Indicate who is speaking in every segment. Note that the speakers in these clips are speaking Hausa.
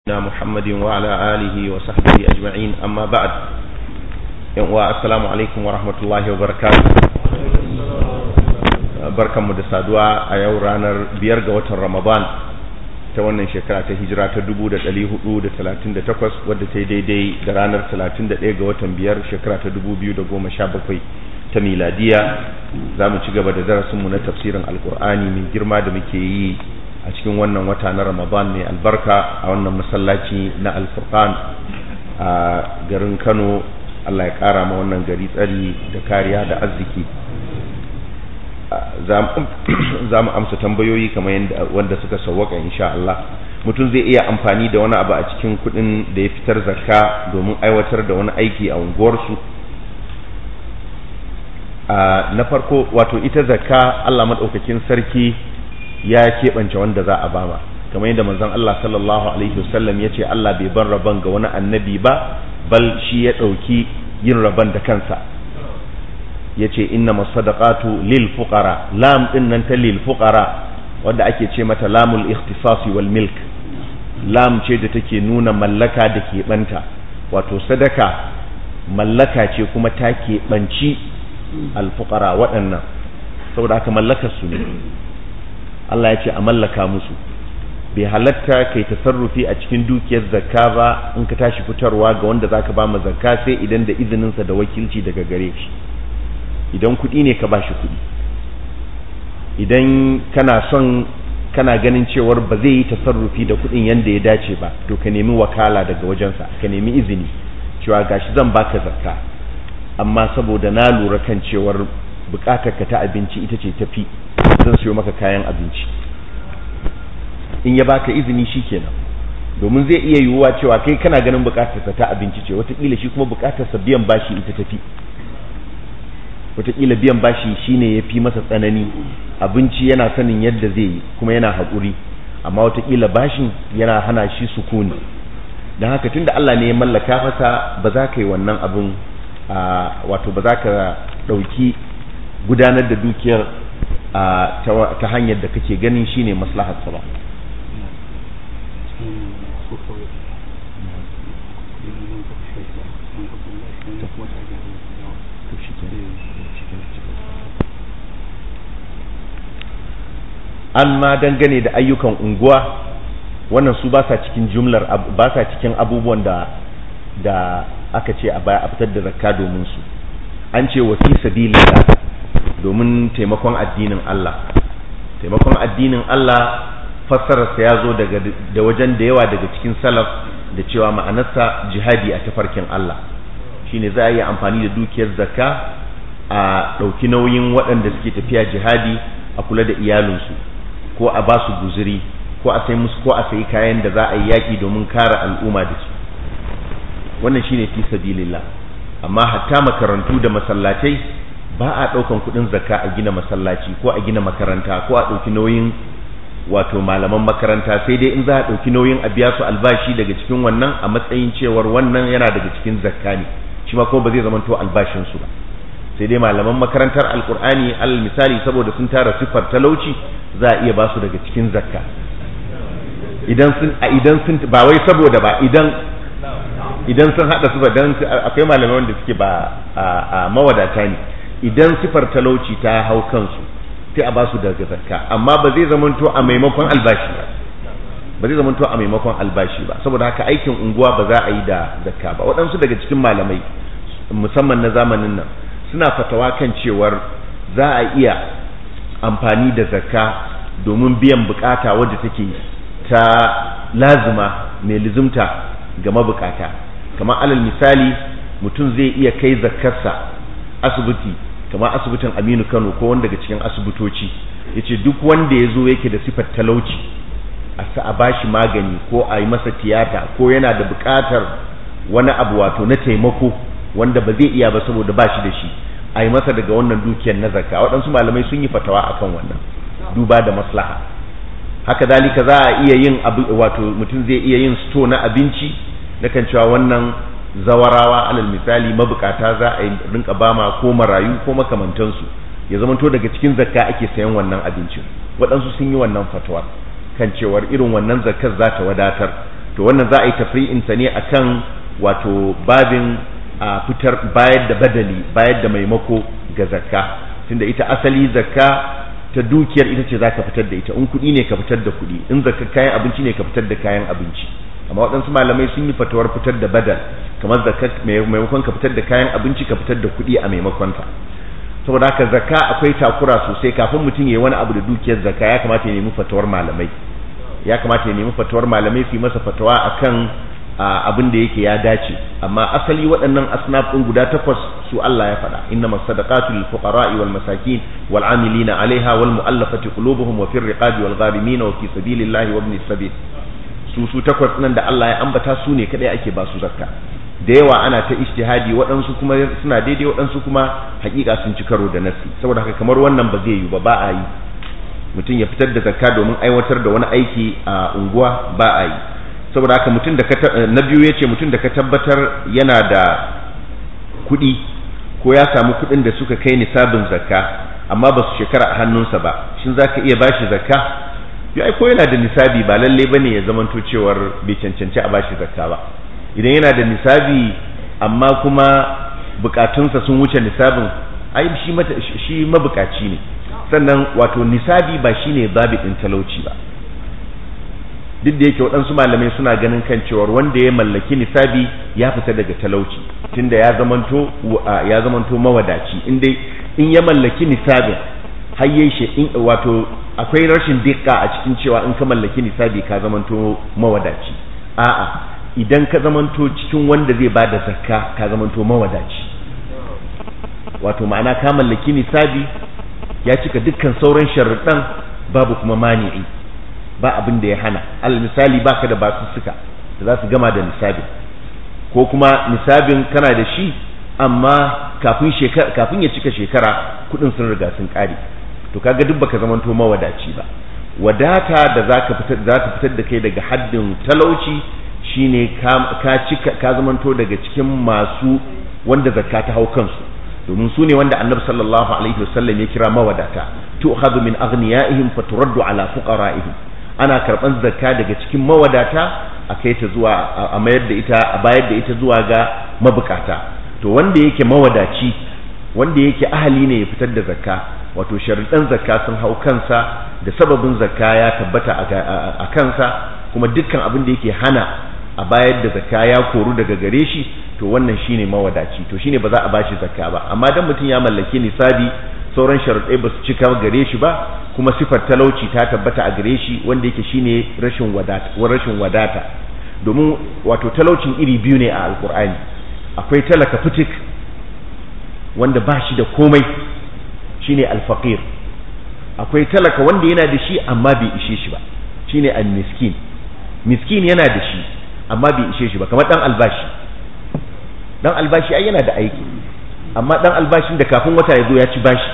Speaker 1: نبينا محمد وعلى آله وصحبه أجمعين أما بعد السلام عليكم ورحمة الله وبركاته barkanmu da saduwa a yau ranar biyar ga watan ramadan ta wannan shekara ta hijira ta 1438 wadda ta yi daidai da ranar 31 ga watan biyar shekara ta 2017 ta miladiya za mu ci gaba da darasinmu na tafsirin alkur'ani mai girma da muke yi a cikin wannan wata na ramadan mai albarka a wannan masallaci na alfurqan a garin kano allah ya kara ma wannan gari tsari da kariya da arziki za mu amsa tambayoyi kamar yadda wanda suka sauwaka insha Allah mutum zai iya amfani da wani abu a cikin kudin da ya fitar zakka domin aiwatar da wani aiki a unguwarsu na farko wato ita zakka Allah maɗaukakin sarki ya keɓance wanda za a bama kamar yadda manzon Allah sallallahu alaihi wasallam ya ce Allah bai ban rabon ga wani annabi ba bal shi ya ɗauki yin rabon da kansa ya ce inna masadaqatu lil fuqara lam din nan ta lil fuqara wanda ake ce mata lamul ikhtisasi wal milk lam ce da take nuna mallaka da keɓanta wato sadaka mallaka ce kuma ta keɓanci al fuqara waɗannan saboda haka mallakar su ne Allah ya ce a mallaka musu bai halatta kai tasarrufi a cikin dukiyar zakka ba in ka tashi fitarwa ga wanda zaka ba ma zakka sai idan da izininsa da wakilci daga gare shi idan kuɗi ne ka bashi kuɗi idan kana son kana ganin cewar ba zai yi tasarrufi da kuɗin yadda ya dace ba to ka nemi wakala daga wajensa ka nemi izini cewa gashi zan baka zakka amma saboda na lura kan cewar bukatar ka ta abinci ita ce tafi zan siyo maka kayan abinci in ya baka izini shikenan domin zai iya yiwuwa cewa kai kana ganin bukatarsa ta abinci ce wataƙila shi kuma bukatarsa biyan bashi ita tafi wataƙila biyan bashi shine ya fi masa tsanani abinci yana sanin yadda zai yi kuma yana haƙuri amma wataƙila bashin yana hana shi sukuni don haka tunda Allah ne ya mallaka masa ba za ka yi wannan abin wato ba za ka ɗauki gudanar da dukiyar ta hanyar da kake ganin shine maslahar ba an ma dangane da ayyukan unguwa wannan su ba sa cikin jumlar ba sa cikin abubuwan da da aka ce a baya a fitar da zakka domin su an ce wa fi sabilillah domin taimakon addinin Allah taimakon addinin Allah fassararsa ya zo daga da wajen da yawa daga cikin salaf da cewa ma'anarsa jihadi a tafarkin Allah shine za a yi amfani da dukiyar zakka a ɗauki nauyin waɗanda suke tafiya jihadi a kula da iyalinsu ko a ba su guzuri ko a sai musu ko a sayi kayan da za a yi yaƙi domin kare al'umma da su wannan shine fi sabilillah amma hatta makarantu da masallatai ba a ɗaukan kuɗin zakka a gina masallaci ko a gina makaranta ko a ɗauki nauyin wato malaman makaranta sai dai in za a ɗauki nauyin a biya su albashi daga cikin wannan a matsayin cewar wannan yana daga cikin zakka ne shi ma kuma ba zai zama to albashin su ba sai dai malaman makarantar alkur'ani alal misali saboda sun tara siffar talauci za a iya ba su daga cikin zakka idan sun a idan sun ba wai saboda ba idan idan sun hada su ba dan akwai malamai wanda suke ba a mawadata ne idan sifar talauci ta hau kansu sai a ba su daga zakka amma ba zai zamanto a maimakon albashi ba ba zai zamanto a maimakon albashi ba saboda haka aikin unguwa ba za a yi da zakka ba waɗansu daga cikin malamai musamman na zamanin nan suna fatawa kan cewar za a iya amfani da zakka domin biyan bukata wadda take ta lazima mai lizumta ga mabukata kamar alal misali mutum zai iya kai zakkarsa asibiti kamar asibitin aminu kano ko wanda daga cikin asibitoci ya ce duk wanda ya zo yake da sifar talauci a sa a bashi magani ko a yi masa tiyata ko yana da bukatar wani abu wato na taimako wanda ba zai iya ba saboda ba shi da shi a yi masa daga wannan dukiyar na zakka waɗansu malamai sun yi fatawa akan wannan duba da maslaha haka dalika za a iya yin abu wato mutum zai iya yin sto na abinci na kan cewa wannan zawarawa alal misali mabukata za a yi rinka bama ko marayu ko makamantansu ya zamanto daga cikin zakka ake sayan wannan abincin waɗansu sun yi wannan fatawa kan cewar irin wannan zakkar za ta wadatar to wannan za a yi tafri'in sa ne akan wato babin a fitar bayar da badali bayar da maimako ga zakka tunda ita asali zakka ta dukiyar ita ce zaka fitar da ita in kuɗi ne ka fitar da kuɗi in zakka kayan abinci ne ka fitar da kayan abinci amma waɗansu malamai sun yi fatawar fitar da badal kamar zakka maimakon ka fitar da kayan abinci ka fitar da kuɗi a maimakon ta saboda haka zakka akwai takura sosai kafin mutum ya yi wani abu da dukiyar zakka ya kamata ya nemi fatawar malamai ya kamata ya nemi fatawar malamai su yi masa fatawa akan abin da yake ya dace amma asali waɗannan asnaf ɗin guda takwas su Allah ya faɗa inna masadaqatu lil fuqara'i wal masakin wal amilina 'alaiha wal mu'allafati qulubuhum wa fir riqabi wal gharimin wa fi sabilillahi wa ibnis sabil su su takwas nan da Allah ya ambata su ne kadai ake ba su zakka da yawa ana ta ijtihadi waɗansu kuma suna daidai waɗansu kuma hakika sun ci karo da nasi saboda haka kamar wannan ba zai yi ba ba a yi mutum ya fitar da zakka domin aiwatar da wani aiki a unguwa ba a yi saboda haka mutum da na biyu ya ce mutum da ka tabbatar yana da kuɗi ko ya samu kuɗin da suka kai nisabin zakka amma ba su shekara a hannunsa ba shin za ka iya bashi zakka ya ko yana da nisabi ba lalle ba ne ya zamanto cewar bai cancanci a bashi zakka ba idan yana da nisabi amma kuma bukatunsa sun wuce nisabin ai shi shi mabukaci ne sannan wato nisabi ba shine babi din talauci ba duk da yake waɗansu malamai suna ganin kan cewar wanda ya mallaki nisabi ya fita daga talauci tunda ya zamanto ya zamanto mawadaci in dai in ya mallaki nisabin har yayi shi wato akwai rashin dikka a cikin cewa in ka mallaki nisabi ka zamanto mawadaci a'a idan ka zamanto cikin wanda zai bada zakka ka zamanto mawadaci wato ma'ana ka mallaki nisabi ya cika dukkan sauran sharuɗan babu kuma mani'i ba abin da ya hana alal misali baka da basussuka da za su gama da nisabi ko kuma nisabin kana da shi amma kafin shekara kafin ya cika shekara kudin sun riga sun kare to kaga duk baka zamanto mawadaci ba wadata da zaka fitar za ta fitar da kai daga haddin talauci shine ka ka cika ka zamanto daga cikin masu wanda zakka ta hau kansu domin su ne wanda annabi sallallahu alaihi wasallam ya kira mawadata tu'khadhu min aghniyaihim faturaddu ala fuqara'ihim ana karban zakka daga cikin mawadata a kai ta zuwa a mayar da ita a bayar da ita zuwa ga mabukata to wanda yake mawadaci wanda yake ahali ne ya fitar da zakka wato sharuɗan zakka sun hau kansa da sababin zakka ya tabbata a kansa kuma dukkan abin da yake hana a bayar da zakka ya koru daga gare shi to wannan shine mawadaci to shine ba za a bashi zakka ba amma dan mutum ya mallaki nisabi sauran sharuɗai ba su cika gare shi ba kuma sifar talauci ta tabbata a gare shi wanda yake shine rashin wadata rashin wadata domin wato talaucin iri biyu ne a alkur'ani akwai talaka fitik wanda ba shi da komai shine alfaqir akwai talaka wanda yana da shi amma bai ishe shi ba shine almiskin miskin yana da shi amma bai ishe shi ba kamar dan albashi dan albashi ai yana da aiki amma dan albashin da kafin wata ya zo ya ci bashi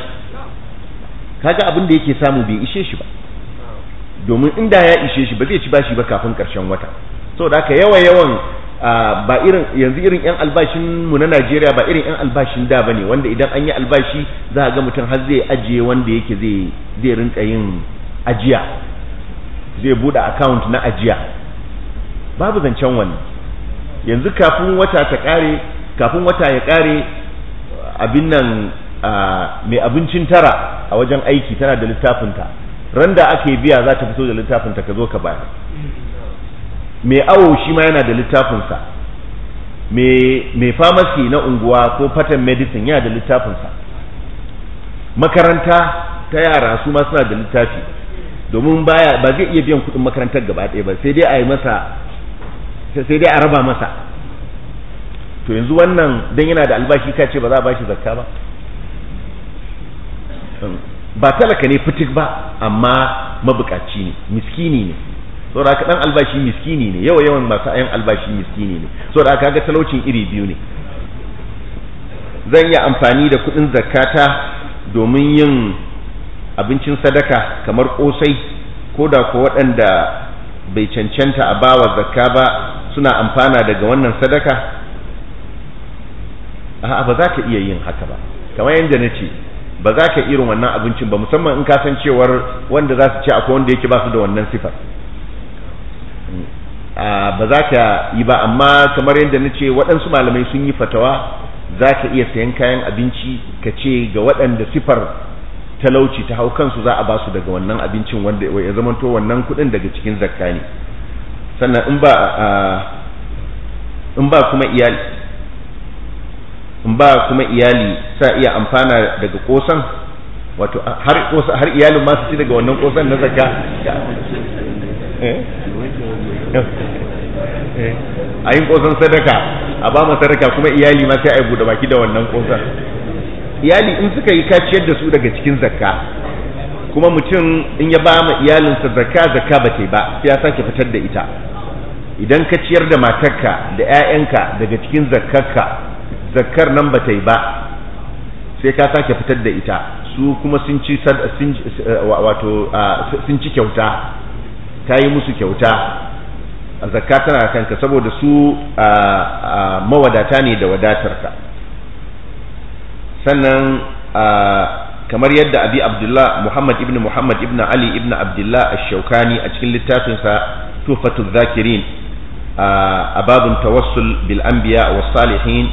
Speaker 1: kaga abin da yake samu bai ishe shi ba domin inda ya ishe shi ba zai ci bashi ba kafin karshen wata saboda haka yawa yawan ba irin yanzu irin yan albashin mu na Najeriya ba irin yan albashin da bane wanda idan an yi albashi za a ga mutum har zai ajiye wanda yake zai zai rinka yin ajiya zai bude account na ajiya babu zancen wannan yanzu kafin wata ta kare kafin wata ya kare abin nan mai abincin tara a wajen aiki tana da littafinta ran da ake biya za ta fito da littafinta ka zo ka bayar mai awo shi ma yana da littafinsa mai famasi na unguwa ko patent medicine yana da littafinsa makaranta ta yara su ma suna da littafi domin baya ba zai iya biyan kuɗin makarantar gaba ɗaya ba sai dai a yi masa sai dai a raba masa to yanzu wannan dan yana da albashi ka ce ba za a bashi zakka ba ba talaka ne fitik ba amma mabukaci ne miskini ne saboda haka dan albashi miskini ne yawa yawan masu ayan albashi miskini ne saboda haka ga talaucin iri biyu ne zan iya amfani da kudin zakata domin yin abincin sadaka kamar kosai ko da ko waɗanda bai cancanta a bawa zakka ba suna amfana daga wannan sadaka a'a ba za ka iya yin haka ba kamar yadda na ce ba za ka irin wannan abincin ba musamman in ka san cewar wanda za su ci akwai wanda yake ba su da wannan sifar ba za ka yi ba amma kamar yadda na ce waɗansu malamai sun yi fatawa za ka iya sayan kayan abinci ka ce ga waɗanda sifar talauci ta hau kansu za a ba su daga wannan abincin wanda ya zamanto wannan kuɗin daga cikin zakka ne sannan in ba in ba kuma iyali in ba kuma iyali sa iya amfana daga kosan wato har har iyalin ma su ci daga wannan kosan na zakka a yin kosan sadaka a ba mu sadaka kuma iyali ma sai a yi bude baki da wannan kosan iyali in suka yi kaciyar da su daga cikin zakka kuma mutum in ya ba ma iyalinsa zakka zakka ba ta ba sai ya sake fitar da ita idan ka ciyar da matarka da 'ya'yanka daga cikin zakkarka zakkar nan ba ta yi ba sai ka sake fitar da ita su kuma sun ci wato sun ci kyauta ka yi musu kyauta zakka tana kanka saboda su mawadata ne da wadatarka sannan kamar yadda abi abdullah muhammad ibn muhammad ibn ali ibn abdullah ash-shaukani a cikin littafinsa tufatul zakirin a babun tawassul bil anbiya was salihin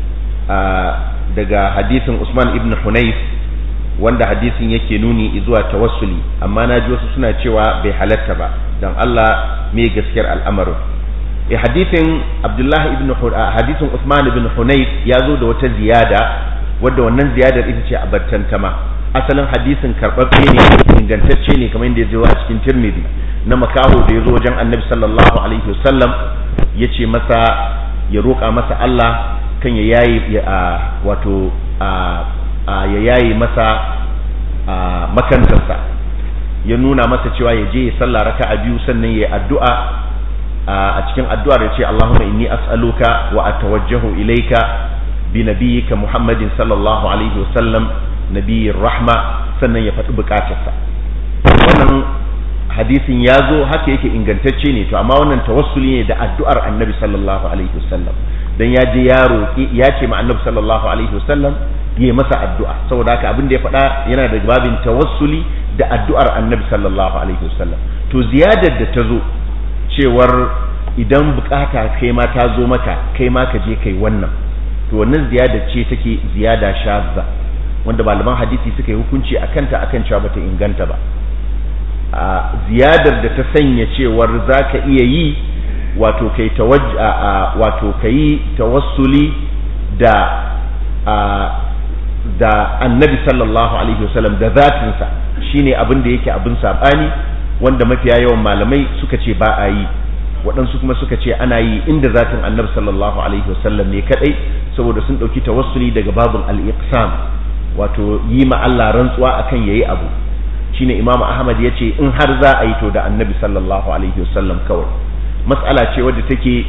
Speaker 1: daga hadisin usman ibn hunayf wanda hadisin yake nuni zuwa tawassuli amma na ji wasu suna cewa bai halatta ba don Allah me gaskiyar al'amarin e hadisin abdullahi ibn hadisin usman ibn hunayf ya zo da wata ziyada wadda wannan ziyadar ita ce a battantama asalin hadisin karɓaɓɓe ne ingantacce ne kamar yadda ya zo a cikin tirmidhi na makaho da ya zo wajen annabi sallallahu alaihi wasallam ya ce masa ya roƙa masa Allah kan ya yayi wato ya yayi masa makantarsa ya nuna masa cewa ya je ya sallah raka'a biyu sannan ya addu'a a cikin addu'ar ya ce Allahumma inni as'aluka wa atawajjahu ilayka bi nabiyyika Muhammadin sallallahu alaihi wasallam nabiyyir rahma sannan ya faɗi bukatarsa wannan hadisin ya zo haka yake ingantacce ne to amma wannan tawassuli ne da addu'ar annabi sallallahu alaihi wasallam dan ya je ya roƙi ya ce ma annabi sallallahu alaihi wasallam yi masa addu'a saboda haka abin da ya faɗa yana da babin tawassuli da addu'ar annabi sallallahu alaihi wasallam to ziyadar da ta zo cewar idan bukata kai ma ta zo maka kai ma ka je kai wannan to wannan ziyadar ce take ziyada shazza wanda malaman hadisi suka yi hukunci a kanta akan cewa bata inganta ba a ziyadar da ta sanya cewar za ka iya yi wato kai wato kai tawassuli da da annabi sallallahu alaihi wasallam da zatinsa shine abin da yake abin sabani wanda mafiya yawan malamai suka ce ba a yi waɗansu kuma suka ce ana yi inda zatin annabi sallallahu alaihi wasallam ne kadai saboda sun ɗauki tawassuli daga babul al-iqsam wato yi ma Allah rantsuwa akan yayi abu shine imamu ahmad ya ce in har za a yi to da annabi sallallahu alaihi wasallam kawai mas'ala ce wadda take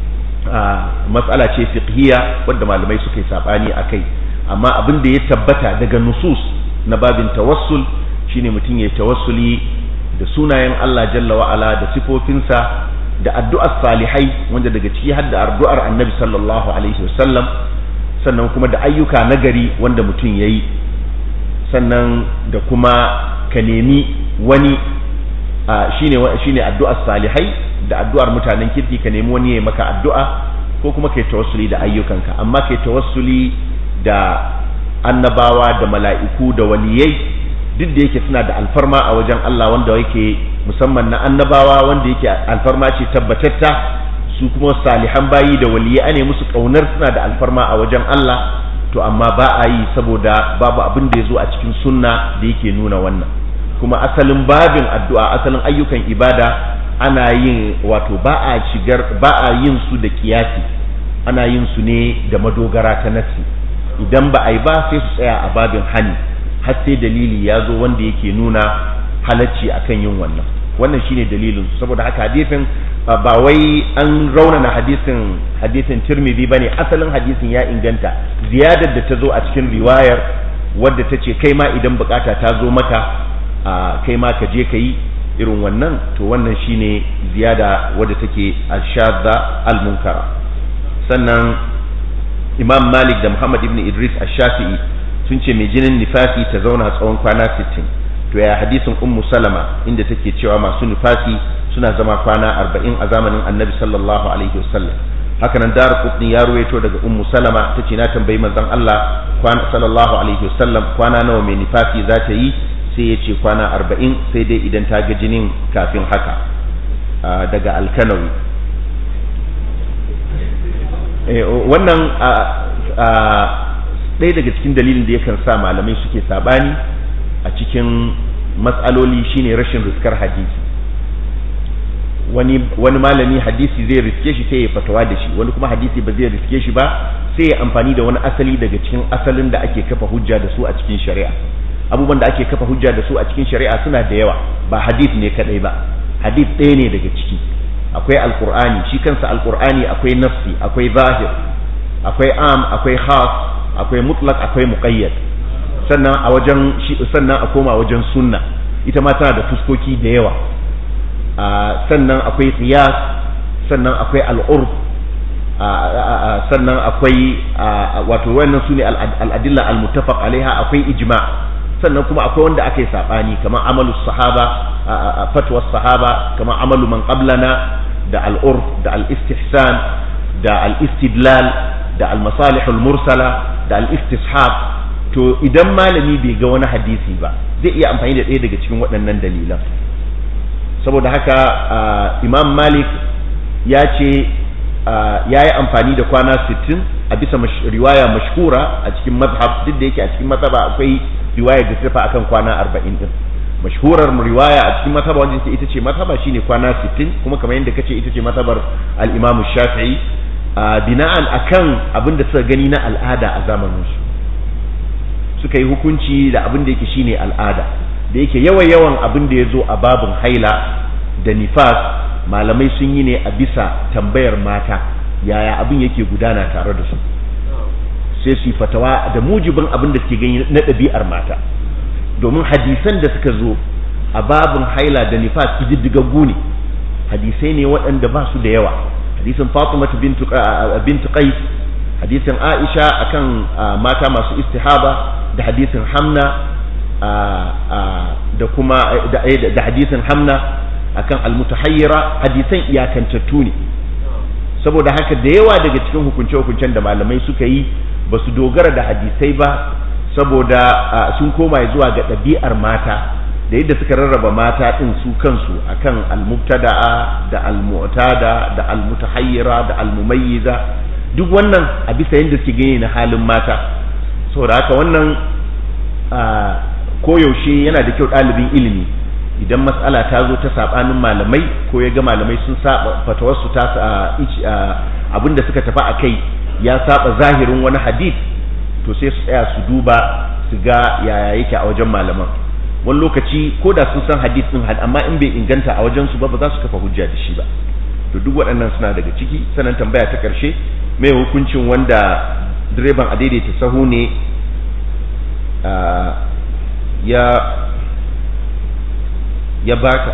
Speaker 1: mas'ala ce fiqhiya wadda malamai suka yi sabani akai amma abin da ya tabbata daga nusus na babin tawassul shine mutum ya tawassuli da sunayen Allah jalla wa ala da sifofinsa da addu'ar salihai wanda daga ciki har da addu'ar annabi sallallahu alaihi wasallam sannan kuma da ayyuka nagari wanda mutum yayi sannan da kuma ka nemi wani shine shine addu'ar salihai da addu'ar mutanen kirki ka nemi wani ya maka addu'a ko kuma kai tawassuli da ayyukanka amma kai tawassuli da annabawa da mala'iku da waliyai duk da yake suna da alfarma a wajen Allah wanda yake musamman na annabawa wanda yake alfarma ce tabbatatta su kuma salihan bayi da waliyai ne musu kaunar suna da alfarma a wajen Allah to amma ba a yi saboda babu abin da ya zo a cikin sunna da yake nuna wannan kuma asalin babin addu'a asalin ayyukan ibada ana yin wato ba a shigar ba a yin su da kiyasi ana yin su ne da madogara ta nasi idan ba a yi ba sai su tsaya a babin hani har sai dalili ya zo wanda yake nuna halacci akan yin wannan wannan shine dalilin su saboda haka hadisin ba wai an raunana hadisin hadisin tirmidhi bane asalin hadisin ya inganta ziyadar da ta zo a cikin riwayar wadda ta ce kai ma idan bukata ta zo maka kai ma ka je ka yi irin wannan to wannan shine ziyada wadda take ashadda al-munkara sannan imam malik da muhammad ibn idris ash-shafi'i sun ce mai jinin nifasi ta zauna tsawon kwana 60 to ya hadisin ummu salama inda take cewa masu nifasi suna zama kwana arba'in a zamanin annabi sallallahu alaihi wasallam hakanan dar qutni ya ruwaito daga ummu salama tace na tambayi manzon Allah kwana sallallahu alaihi wasallam kwana nawa mai nifasi za ta yi sai ya ce kwana arba'in sai dai idan ta ga jinin kafin haka daga alkanawi wannan ɗaya daga cikin dalilin da yakan sa malamai suke sabani a cikin matsaloli shine rashin riskar hadisi wani wani malami hadisi zai riske shi sai ya fatawa da shi wani kuma hadisi ba zai riske shi ba sai ya amfani da wani asali daga cikin asalin da ake kafa hujja da su a cikin shari'a abubuwan da ake kafa hujja da su a cikin shari'a suna da yawa ba hadith ne kadai ba hadith ɗaya ne daga ciki akwai alqur'ani shi kansa alqur'ani akwai nafsi akwai zahir akwai am akwai khas akwai mutlaq akwai muqayyad sannan a wajen sannan a koma wajen sunna ita ma tana da fuskoki da yawa sannan akwai qiyas sannan akwai al'urf sannan akwai wato wannan sune al'adilla al-muttafaq alaiha akwai ijma' sannan kuma akwai wanda aka yi saɓani kamar amalu sahaba fatwar sahaba kamar amalu man qablana da al'urf da al'istihsan da al'istidlal da al-masalihul mursala da al'istishab to idan malami bai ga wani hadisi ba zai iya amfani da ɗaya daga cikin waɗannan dalilan saboda haka imam malik ya ce ya yi amfani da kwana 60 a bisa riwaya mashhura a cikin mazhab duk da yake a cikin mazhaba akwai riwaya da tafi akan kwana 40 din mashhurar riwaya a cikin mazhaba wanda ita ce mazhaba shine kwana 60 kuma kamar yadda kace ita ce mazhabar al-Imam Shafi'i bina'an akan abin da suka gani na al'ada a zamanin su suka yi hukunci da abin da yake shine al'ada da yake yawan yawan abin da ya zo a babin haila da nifas malamai sun yi ne a bisa tambayar mata yaya abin yake gudana tare da su sai su yi fatawa da mujibin abin da suke gani na ɗabi'ar mata domin hadisan da suka zo a babin haila da nifas kididdigaggu ne hadisai ne waɗanda ba su da yawa hadisin fatima bintu qais hadisin aisha akan mata masu istihaba da hadisin hamna da kuma da hadisin hamna akan almutahayyira hadisan iyakantattu ne saboda haka da yawa daga cikin hukunce-hukuncen da malamai suka yi ba su dogara da hadisai ba saboda sun koma zuwa ga ɗabi'ar mata da yadda suka rarraba mata ɗin su kansu akan almubtada'a da almu'tada da almutahayyira da almumayyiza duk wannan a bisa yadda suke gani na halin mata saboda haka wannan koyaushe yana da kyau ɗalibin ilimi idan matsala ta zo ta saɓanin malamai ko ya ga malamai sun saba fatawarsu ta abinda suka tafi a kai ya saba zahirin wani hadith to sai su tsaya su duba su ga yaya yake a wajen malaman wani lokaci ko da sun san hadith din amma in bai inganta a wajen su ba ba za su kafa hujja da shi ba to duk waɗannan suna daga ciki sanan tambaya ta ƙarshe mai hukuncin wanda direban a daidaita sahu ne ya ya baka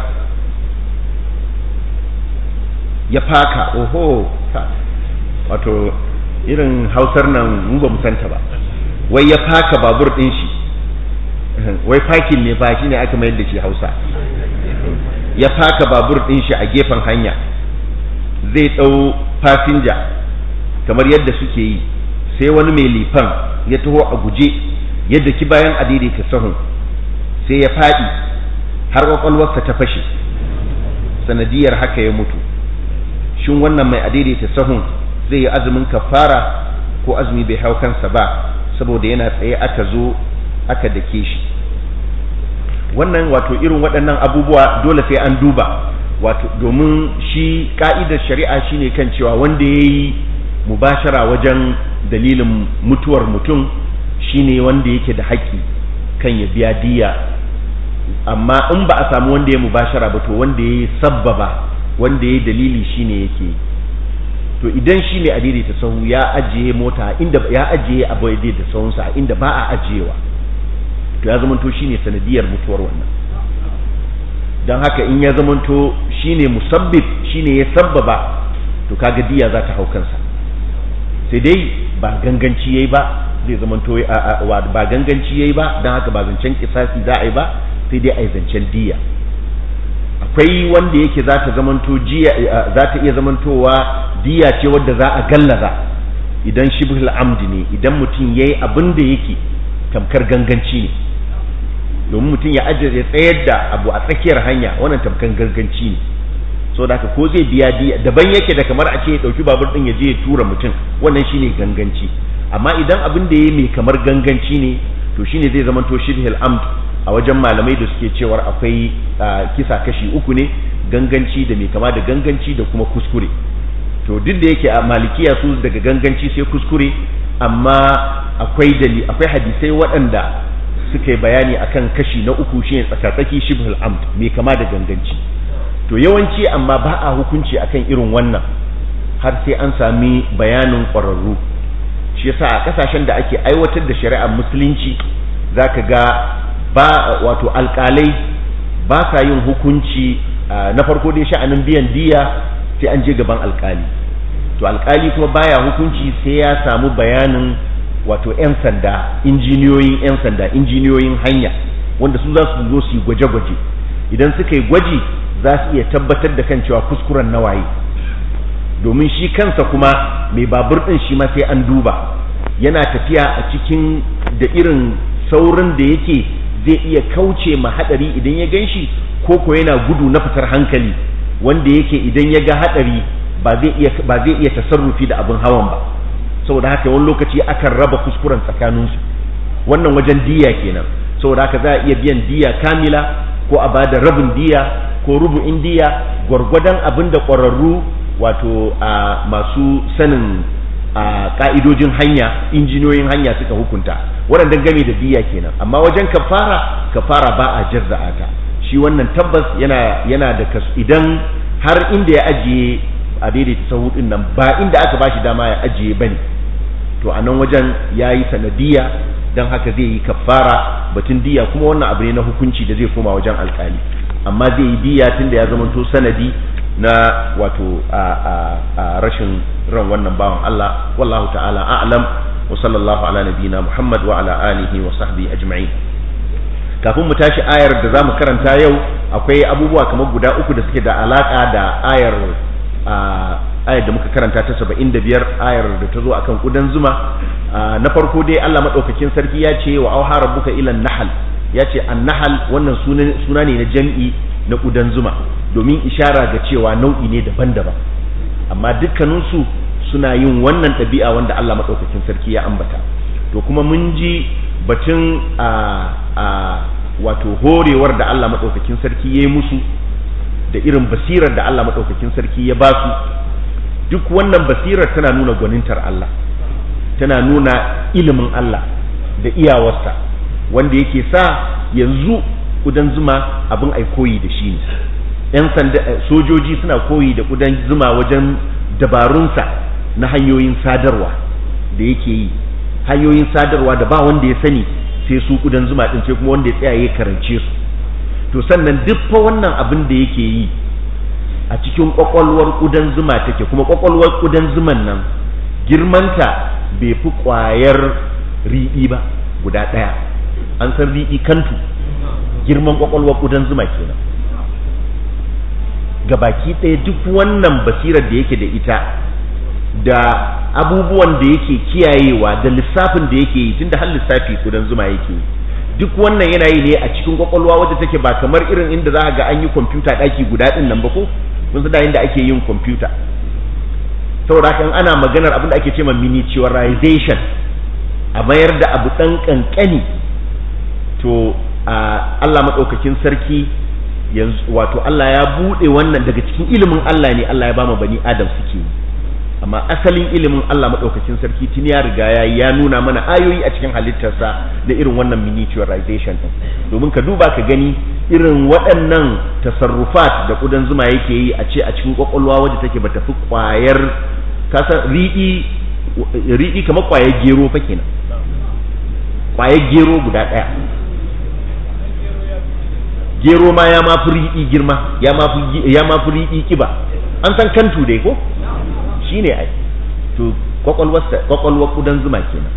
Speaker 1: ya faka oho wato irin hausar nan mu ba mu santa ba wai ya faka babur din shi wai fakin ne fa shi ne aka mayar da shi hausa ya faka babur din shi a gefen hanya zai ɗau fasinja kamar yadda suke yi sai wani mai lifan ya taho a guje yadda ki bayan a daidaita sahun sai ya faɗi har kwakwalwarsa ta fashe sanadiyar haka ya mutu shin wannan mai a daidaita sahun zai yi azumin kafara ko azumi bai hau kansa ba saboda yana tsaye aka zo aka dake shi wannan wato irin waɗannan abubuwa dole sai an duba wato domin shi ka'idar shari'a shine kan cewa wanda ya yi mubashara wajen dalilin mutuwar mutum shine wanda yake da haƙƙi kan ya biya diya amma in ba a samu wanda ya mubashara ba to wanda ya yi sabbaba wanda ya yi dalili shine yake to idan shi ne a daidaita sahu ya ajiye mota inda ya ajiye abu ya daidaita sahunsa inda ba a ajiyewa to ya zamanto shine sanadiyar mutuwar wannan don haka in ya zamanto shine musabbib shine ya sabbaba to kaga diya za ta hau kansa sai dai ba ganganci yayi ba zai zamanto ba ganganci yayi ba don haka ba zancen kisasi za a yi ba sai dai a yi zancen diya akwai wanda yake za ta zamanto jiya za ta iya zamantowa diya ce wadda za a gallaza idan shibhul amdi ne idan mutum yayi abin da yake tamkar ganganci ne domin mutum ya ajiye ya tsayar da abu a tsakiyar hanya wannan tamkar ganganci ne so da haka ko zai biya diya daban yake da kamar a ce ya dauki babur din ya je ya tura mutum wannan shine ganganci amma idan abin da yayi mai kamar ganganci ne to shine zai zamanto shibhul amd a wajen malamai da suke cewar akwai kisa kashi uku ne ganganci da mai kama da ganganci da kuma kuskure to duk da yake a malikiya su daga ganganci sai kuskure amma akwai dali akwai hadisai waɗanda suka yi bayani akan kashi na uku shine tsakatsaki shibhul amd mai kama da ganganci to yawanci amma ba a hukunci akan irin wannan har sai an sami bayanin ƙwararru shi yasa a ƙasashen da ake aiwatar da shari'ar musulunci zaka ga ba wato alƙalai ba sa yin hukunci na farko dai sha'anin biyan diya sai an je gaban alƙali to alƙali kuma baya hukunci sai ya samu bayanin wato 'yan sanda injiniyoyin 'yan sanda injiniyoyin hanya wanda su za su zo su yi gwaje-gwaje idan suka yi gwaji za su iya tabbatar da kan cewa kuskuren nawaye domin shi kansa kuma mai babur ɗin shi ma sai an duba yana tafiya a cikin da irin saurin da yake zai iya kauce ma hadari idan ya ganshi ko ko yana gudu na fitar hankali wanda yake idan ya ga hadari ba zai iya ba zai iya tasarrufi da abin hawan ba saboda haka wani lokaci akan raba kuskuren tsakanin su wannan wajen diya kenan saboda haka za a iya biyan diya kamila ko a bada rabin diya ko rubu'in diya gwargwadon abin da ƙwararru wato a masu sanin a ka'idojin hanya injiniyoyin hanya suka hukunta waɗannan game da diya kenan amma wajen kafara kafara ba a jarza'a ta shi wannan tabbas yana yana da kasu idan har inda ya ajiye a daidaita sahu din nan ba inda aka bashi dama ya ajiye bane to a nan wajen yayi sanadiya dan haka zai yi kafara batun diya kuma wannan abu ne na hukunci da zai koma wajen alkali amma zai yi diya tunda ya zamanto sanadi na wato a rashin ran wannan bawan Allah wallahu ta'ala a'lam wa sallallahu ala nabiyina Muhammad wa ala alihi wa sahbihi ajma'in kafin mu tashi ayar da zamu karanta yau akwai abubuwa kamar guda uku da suke da alaka da ayar ayar da muka karanta ta 75 ayar da ta zo akan kudan zuma na farko dai Allah madaukakin sarki ya ce wa auha rabbuka ila nahal ya ce an-nahal wannan suna ne na jam'i na kudan zuma domin ishara ga cewa nau'i ne daban-daban amma dukkaninsu suna yin wannan ɗabi'a wanda Allah maɗaukakin sarki ya ambata to kuma mun ji batun a a wato horewar da Allah maɗaukakin sarki ya yi musu da irin basirar da Allah maɗaukakin sarki ya ba su duk wannan basirar tana nuna gwanintar Allah tana nuna ilimin Allah da iyawarsa wanda yake sa yanzu kudan zuma abin ai koyi da shi ne yan sanda sojoji suna koyi da kudan zuma wajen dabarunsa na hanyoyin sadarwa da yake yi hanyoyin sadarwa da ba wanda ya sani sai su kudan zuma din sai kuma wanda ya tsaya ya karance su to sannan duk fa wannan abin da yake yi a cikin kwakwalwar kudan zuma take kuma kwakwalwar kudan zuman nan girmanta bai fi kwayar riɗi ba guda ɗaya an san riɗi kantu girman kwakwalwar kudan zuma kenan ga baki ɗaya duk wannan basirar da yake da ita da abubuwan da yake kiyayewa da lissafin da yake yi tunda har lissafi kudan zuma yake yi duk wannan yana yi ne a cikin kwakwalwa wadda take ba kamar irin inda za ga an yi kwamfuta ɗaki guda ɗin nan ba ko kun san da inda ake yin kwamfuta saboda kan ana maganar abin da ake cewa miniaturization a mayar da abu ɗan ƙanƙani to Allah maɗaukakin sarki yanzu wato Allah ya buɗe wannan daga cikin ilimin Allah ne Allah ya ba ma bani Adam suke amma asalin ilimin Allah maɗaukakin sarki tun ya riga ya ya nuna mana ayoyi a cikin halittarsa da irin wannan miniaturization din domin ka duba ka gani irin waɗannan tasarrufat da ƙudan zuma yake yi a ce a cikin ƙwaƙwalwa wadda take bata fi ƙwayar kasan riɗi riɗi kamar ƙwayar gero fa kenan ƙwayar gero guda ɗaya gero ma ya mafi riɗi girma ya mafi riɗi kiba an san kantu dai ko shi ne ai to kwakwalwar kudan zuma kenan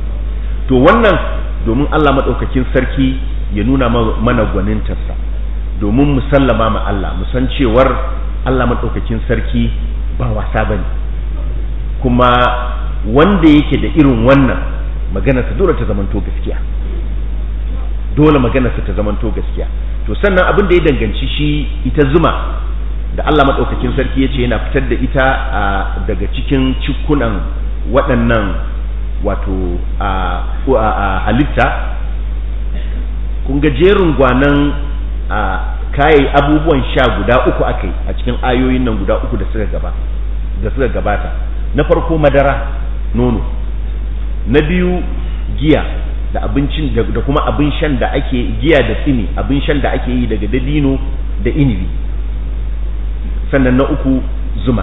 Speaker 1: to wannan domin Allah maɗaukakin sarki ya nuna mana gwanintarsa domin mu sallama ma Allah mu san cewar Allah maɗaukakin sarki ba wasa bane kuma wanda yake da irin wannan maganarsa dole ta zamanto gaskiya dole maganarsa ta zamanto gaskiya to sannan abin da ya danganci shi ita zuma da Allah maɗaukakin sarki ya ce yana fitar da ita daga cikin cikunan waɗannan wato a halitta kun ga jerin gwanan kayi abubuwan sha guda uku aka yi a cikin ayoyin nan guda uku da suka gaba da suka gabata na farko madara nono na biyu giya da abincin da kuma abin shan da ake giya da tsini abin shan da ake yi daga dabino da inibi sannan na uku zuma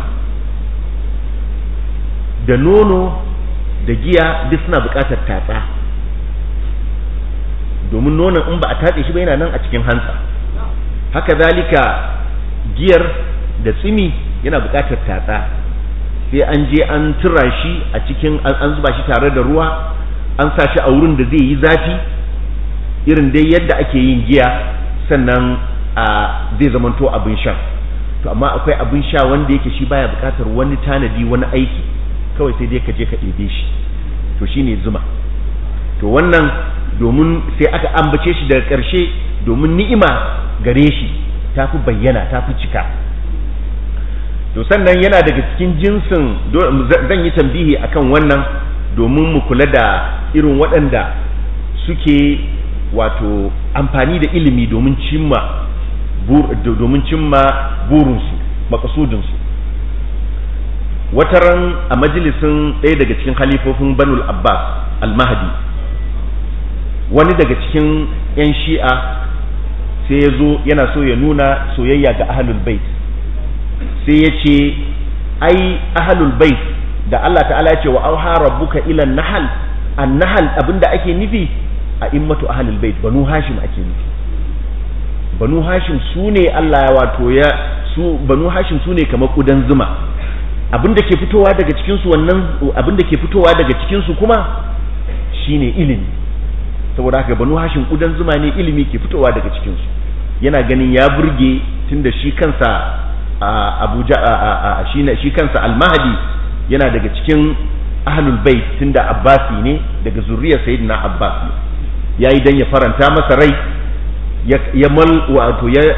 Speaker 1: da nono da giya duk suna buƙatar tatsa domin nonon in ba a tatse shi ba yana nan a cikin hantsa haka zalika giyar da tsimi yana buƙatar tatsa sai an je an tura shi a cikin an zuba shi tare da ruwa an sa shi a wurin da zai yi zafi irin dai yadda ake yin giya sannan a zai zamanto abin sha to amma akwai abin sha wanda yake shi baya buƙatar wani tanadi wani aiki kawai sai dai ka je ka ɗebe shi to shine zuma to wannan domin sai aka ambace shi daga ƙarshe domin ni'ima gare shi ta fi bayyana ta fi cika to sannan yana daga cikin jinsin zan yi tambihi akan wannan domin mu kula da irin waɗanda suke wato amfani da ilimi domin cimma domin cimma burinsu makasudinsu wataran a majalisin ɗaya daga cikin halifofin banul abbas al-mahdi wani daga cikin 'yan shi'a sai ya zo yana so ya nuna soyayya ga ahlul bait sai ya ce ai ahlul bait da Allah ta'ala ya ce wa auha rabbuka ila nahal an nahal abinda ake nufi a immatu ahlul bait banu hashim ake nufi banu hashim su ne Allah ya wato ya su banu hashim su ne kamar kudan zuma abinda ke fitowa daga cikin su wannan abinda ke fitowa daga cikin su kuma shine ilimi saboda haka banu hashim kudan zuma ne ilimi ke fitowa daga cikin su yana ganin ya burge tunda shi kansa abuja shi kansa al-mahdi yana daga cikin ahlul bait tunda abbasi ne daga zuriyar sayyidina abbas ne yayi dan ya faranta masa rai ya mal wato ya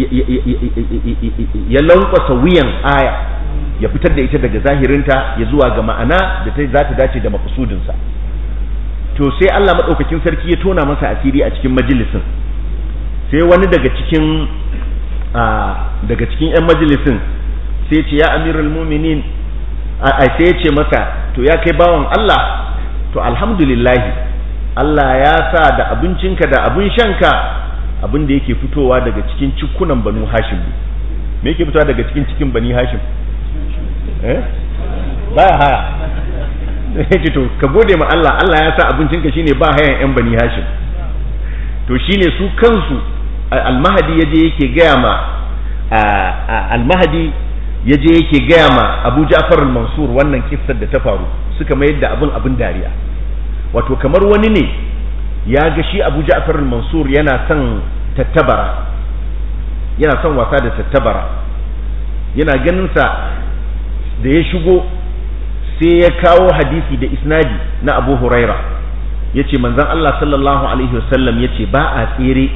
Speaker 1: ya lankwasa wuyan aya ya fitar da ita daga zahirinta ya zuwa ga ma'ana da ta za ta dace da maqsudinsa to sai Allah madaukakin sarki ya tona masa asiri a cikin majalisin sai wani daga cikin daga cikin 'yan majalisin sai ce ya amirul muminin a sai ya ce masa to ya kai bawan Allah to alhamdulillahi Allah ya sa da abincinka da abin shanka abin da yake fitowa daga cikin cikunan banu hashim me yake fitowa daga cikin cikin bani hashim eh baya haya sai ce to ka gode ma Allah Allah ya sa abincinka shine ba hayan 'yan bani hashim to shine su kansu almahadi yaje yake gaya ma almahadi yaje yake gaya ma abu ja'far al-mansur wannan kissar da ta faru suka mayar da abin abin dariya wato kamar wani ne ya ga shi abu ja'far al-mansur yana son tattabara yana son wasa da tattabara yana ganin sa da ya shigo sai ya kawo hadisi da isnadi na abu huraira yace manzon Allah sallallahu alaihi wasallam yace ba a tsere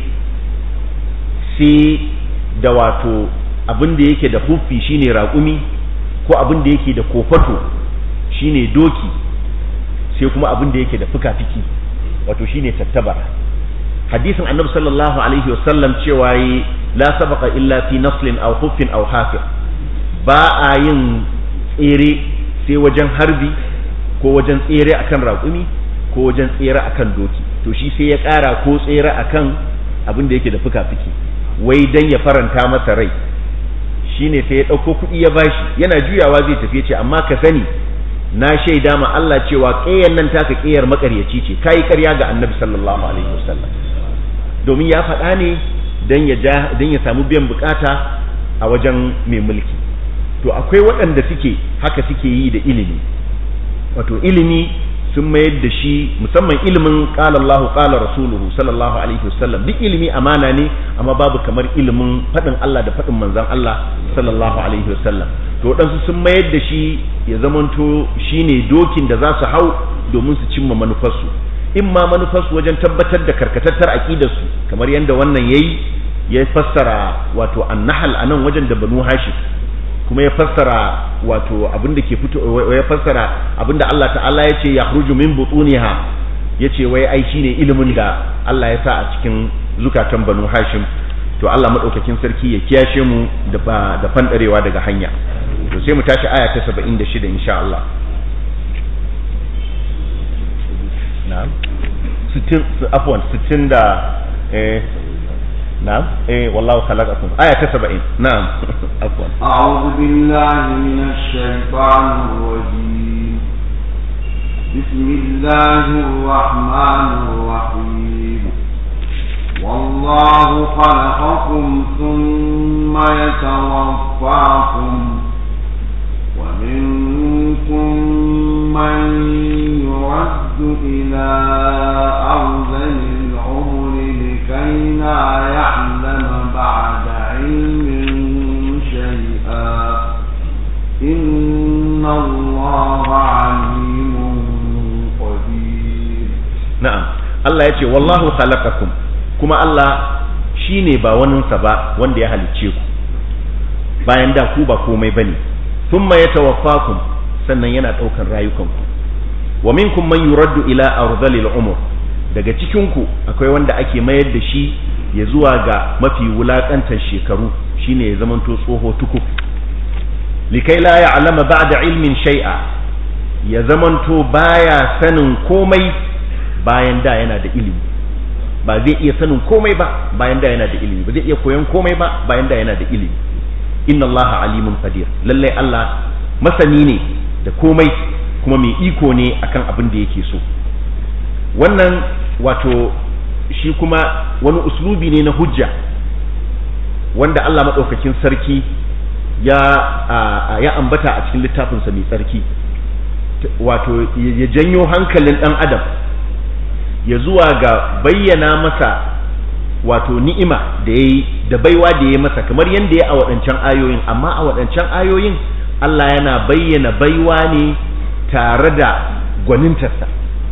Speaker 1: sai da wato abin da yake da huffi shine raƙumi ko abin da yake da kofato shine doki sai kuma abin da yake da fuka-fiki wato shine tattabara hadisin annabi sallallahu alaihi wasallam cewa yi la sabaqa illa fi naslin aw huffin aw hafir ba a yin tsere sai wajen harbi ko wajen tsere akan raƙumi ko wajen tsere akan doki to shi sai ya ƙara ko tsere akan abin da yake da fuka-fiki wai dan ya faranta masa rai shine sai ya ɗauko kuɗi ya bashi yana juyawa zai tafi ce amma ka sani na shaida ma Allah cewa ƙeyar nan taka ƙeyar makaryaci ce kayi ƙarya ga annabi sallallahu alaihi wasallam domin ya faɗa ne dan ya dan ya samu biyan bukata a wajen mai mulki to akwai waɗanda suke haka suke yi da ilimi wato ilimi sun mayar da shi musamman ilimin qala Allahu qala rasuluhu sallallahu alaihi wasallam duk ilimi amana ne amma babu kamar ilimin fadin Allah da fadin manzon Allah sallallahu alaihi wasallam to waɗansu sun mayar da shi ya zamanto shine dokin da za su hau domin su cimma manufarsu in ma manufarsu wajen tabbatar da karkatattar aqidarsu kamar yadda wannan yayi ya fassara wato annahal anan wajen da banu hashim kuma ya fassara wato abinda ke fito ya fassara abinda Allah ta'ala ya ce ya khruju min butuniha ya ce wai ai shine ilimin da Allah ya sa a cikin zukatan banu hashim to Allah madaukakin sarki ya kiyashe mu da da fandarewa daga hanya to sai mu tashi aya ta 76 insha Allah na'am 60 afwan 60 da eh نعم ايه والله خلقكم آية 70 نعم عفوا
Speaker 2: أعوذ بالله من الشيطان الرجيم بسم الله الرحمن الرحيم والله خلقكم ثم يتوفاكم ومنكم من يرد إلى أرذل العمر لكي لا يعلم بعد علم شيئا إن الله عليم قدير
Speaker 1: نعم الله يقول والله خلقكم كما الله shine ba waninsa ba wanda ya halicce ku bayan da ku ba komai bane thumma yatawaffakum sannan yana daukan rayukanku wa minkum man yuraddu ila ardhilil umur daga cikinku akwai wanda ake mayar da shi ya zuwa ga mafi wulakantar shekaru shine ya zamanto tsoho tuku likai la ya'lama ba'da ilmin shay'a ya zamanto baya sanin komai bayan da yana da ilimi ba zai iya sanin komai ba bayan da yana da ilimi ba zai iya koyon komai ba bayan da yana da ilimi inna allaha alimun qadir lalle Allah masani ne da komai kuma mai iko ne akan abin da yake so wannan wato shi kuma wani uslubi ne na hujja wanda Allah maɗaukakin sarki ya ya ambata a cikin littafinsa mai tsarki wato ya janyo hankalin ɗan adam ya zuwa ga bayyana masa wato ni'ima da ya yi da baiwa da ya masa kamar yadda ya a waɗancan ayoyin amma a waɗancan ayoyin Allah yana bayyana baiwa ne tare da gwanintarsa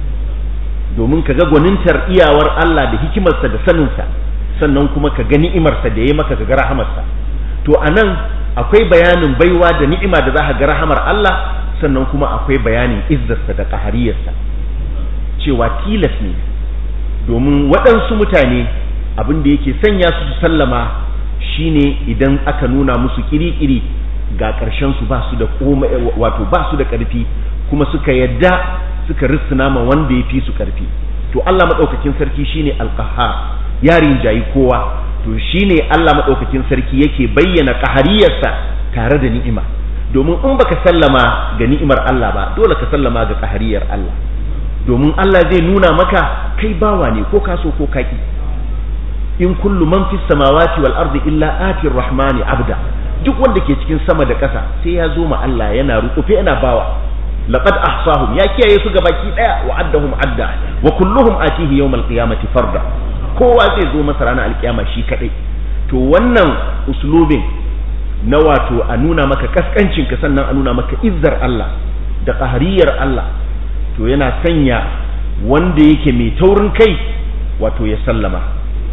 Speaker 1: domin ka ga gwanintar iyawar Allah da hikimarsa da saninsa sannan kuma ka ga ni'imarsa da ya maka ka ga rahamarsa to a nan akwai bayanin baiwa da ni'ima da za ka ga rahamar Allah sannan kuma akwai bayanin izzarsa da ƙahariyarsa cewa tilas ne domin waɗansu mutane abin da yake sanya su su sallama shine idan aka nuna musu kiri-kiri ga ƙarshen su ba su da wato ba su da ƙarfi kuma suka yadda suka rissuna ma wanda ya fi su ƙarfi to Allah maɗaukakin sarki shine alqahar ya rinjayi kowa to shine Allah maɗaukakin sarki yake bayyana ƙahariyarsa tare da ni'ima domin in baka sallama ga ni'imar Allah ba dole ka sallama ga ƙahariyar Allah domin Allah zai nuna maka kai bawa ne ko kaso ko kaki in kullu man fis samawati wal ardi illa ati rahmani abda duk wanda ke cikin sama da ƙasa sai ya zo ma Allah yana rukufe yana bawa laqad ahsahum ya kiyaye su gabaki daya wa addahum adda wa kulluhum atihi yawmal qiyamati farda kowa zai zo masa ranar alkiyama shi kadai to wannan uslubin na wato a nuna maka kaskancin ka sannan a nuna maka izzar Allah da qahariyar Allah to yana sanya wanda yake mai taurin kai wato ya sallama